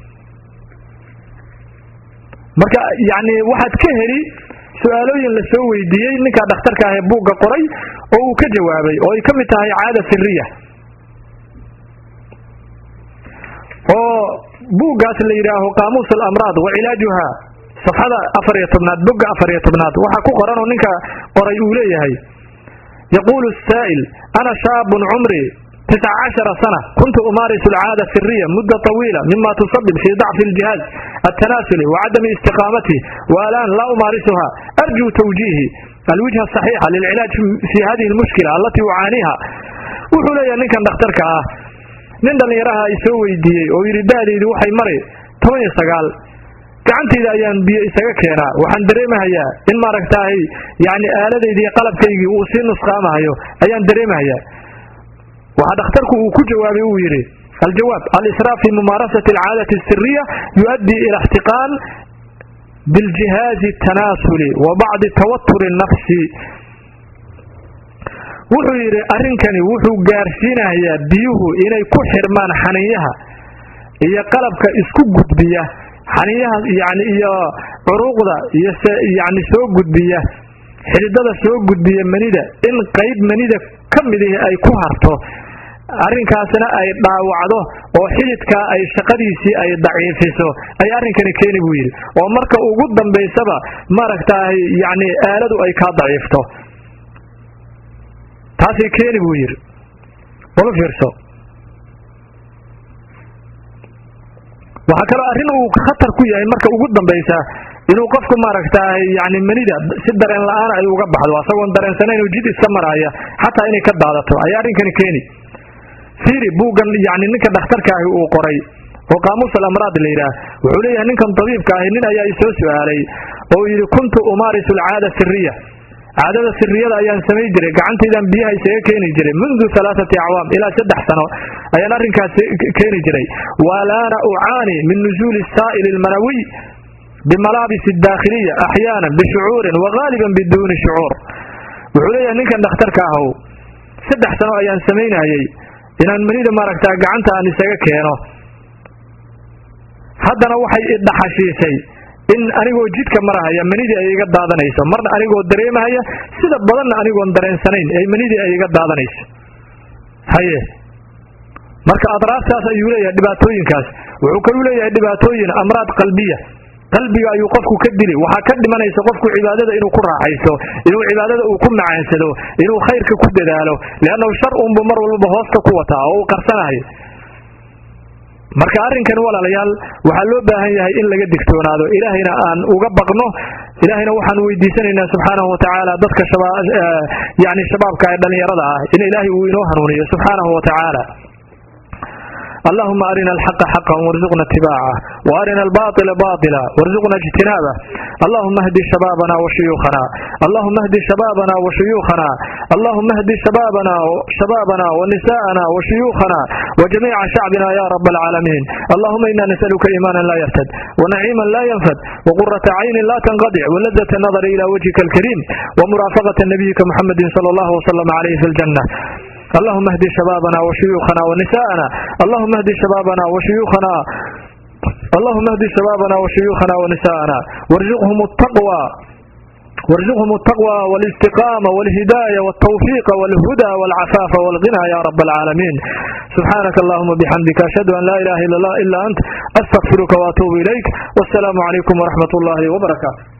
marka yani waxaad ka heli su-aalooyin la soo weydiiyey ninkaa dhakhtarka ah ee buugga qoray oo uu ka jawaabay oo ay ka mid tahay caada siriya oo buuggaas la yidhaaho qaamuus alamraad wa cilaajuha safxada afar iyo tobnaad bogga afar iyo tobnaad waxaa ku qoran oo ninka qoray uu leeyahay yaquulu saa'il ana shaabun cumri tisca cashara sana kuntu umaarisu alcaada siriya mudda طawiila mima tusabib fii dacfi اljihaaz altanaasuli wacadami istiqaamati waalaan laa umaarisuha arjuu tawjiihi alwijha asaxiixa lilcilaaj fi hadihi اlmushkila alatii ucaaniiha wuxuu leeyahay ninkan dhakhtarka ah nin dhallinyaraha i soo weydiiyey oo yidhi da'daydu waxay mari toban iyo sagaal gacantayda ayaan biyo isaga keenaa waxaan dareemahayaa in maaragtaahay yani aaladaydi iyo qalabkaygii uu sii nusqaamahayo ayaan dareemahayaa waxaa dhakhtarku uu ku jawaabay uu yidhi aljawaab alisraaf fi mumaarasati alcaadati asiriya yuؤaddii ila اxtiqaan biاljihaazi الtanaasuli wa bacdi tawaturi الnafsi wuxuu yidhi arrinkani wuxuu gaarsiinayaa biyuhu inay ku xirmaan xaniinyaha iyo qalabka isku gudbiya xaniinyaha yani iyo curuuqda iyo yani soo gudbiya xididada soo gudbiya manida in qayb manida ka midihi ay ku harto arrinkaasna ay dhaawacdo oo xididkaa ay shaqadiisii ay daciifiso ay arrinkani keeni buu yidhi oo marka ugu dambaysaba maaragtaay yani aaladu ay kaa daciifto taasay keeni buu yidhi wala fiirso waxaa kaloo arrin uu khatar ku yahay marka ugu dambaysa inuu qofku maaragtaay yani manida si dareen la-aan ay uga baxdo asagoon dareensanayn oo jid iska maraaya xataa inay ka daadato ayaa arrinkani keeni fiiri buuggan yani ninka dhakhtarka ahi uu qoray oo qaamuus alamraad la yidhaah wuxuu leeyahay ninkan tabiibka ahi nin ayaa isoo su-aalay oo yidhi kuntu umaarisu alcaada siriya caadada siriyada ayaan samay jiray gacantaydaan biyaha isaga keeni jiray mundu alaaati acwaam ilaa saddex sano ayaan arrinkaas keeni jiray walaana ucaani min nuzuuli saa'ili almanawiy bimalaabis daakhiliya axyaanan bishucuurin wagaaliban biduuni shucuur wuxuu leeyahay ninkan dhakhtarka ahow saddex sano ayaan samaynayey inaan manida maaragtaa gacanta aan isaga keeno haddana waxay idhaxashiisay in anigoo jidka marahaya manidii ay iga daadanayso marna anigoo dareemahaya sida badanna anigoon dareensanayn ee manidii ay iga daadanayso haye marka adraartaas ayuu leeyahay dhibaatooyinkaas wuxuu kaluu leeyahay dhibaatooyin amraad qalbiya qalbiga ayuu qofku ka dili waxaa ka dhimanaysa qofku cibaadada inuu ku raaxaysto inuu cibaadada uu ku macaansado inuu khayrka ku dadaalo liannahu shar unbu mar walbaba hoosta ku wataa oo uu qarsanayo marka arrinkan walaalayaal waxaa loo baahan yahay in laga digtoonaado ilaahayna aan uga baqno ilaahayna waxaan weydiisanaynaa subxaanahu watacaala dadka yani shabaabka ee dhallinyarada ah in ilaahay uu inoo hanuuniyo subxaanahu watacaala اللهم أرنا الحق حقا وارزقنا اتباعه وأرنا الباطل باطلا وارزقنا اجتنابه اللهم اهد شبابنا وشيوخنا اللهم اهد شبابنا وشيوخنا اللهم اهد شبابنا شبابنا ونساءنا وشيوخنا وجميع شعبنا يا رب العالمين اللهم إنا نسألك إيمانا لا يرتد ونعيما لا ينفد وقرة عين لا تنقطع ولذة النظر إلى وجهك الكريم ومرافقة نبيك محمد صلى الله وسلم عليه في الجنة اللهم اهد شبابنا وشيوخنا ونساءنا اللهم اهد شبابنا وشيوخنا اللهم اهد شبابنا وشيوخنا ونساءنا وارزقهم التقوى وارزقهم التقوى والاستقامة والهداية والتوفيق والهدى والعفاف والغنى يا رب العالمين سبحانك اللهم بحمدك أشهد أن لا إله إلا الله إلا أنت أستغفرك وأتوب إليك والسلام عليكم ورحمة الله وبركاته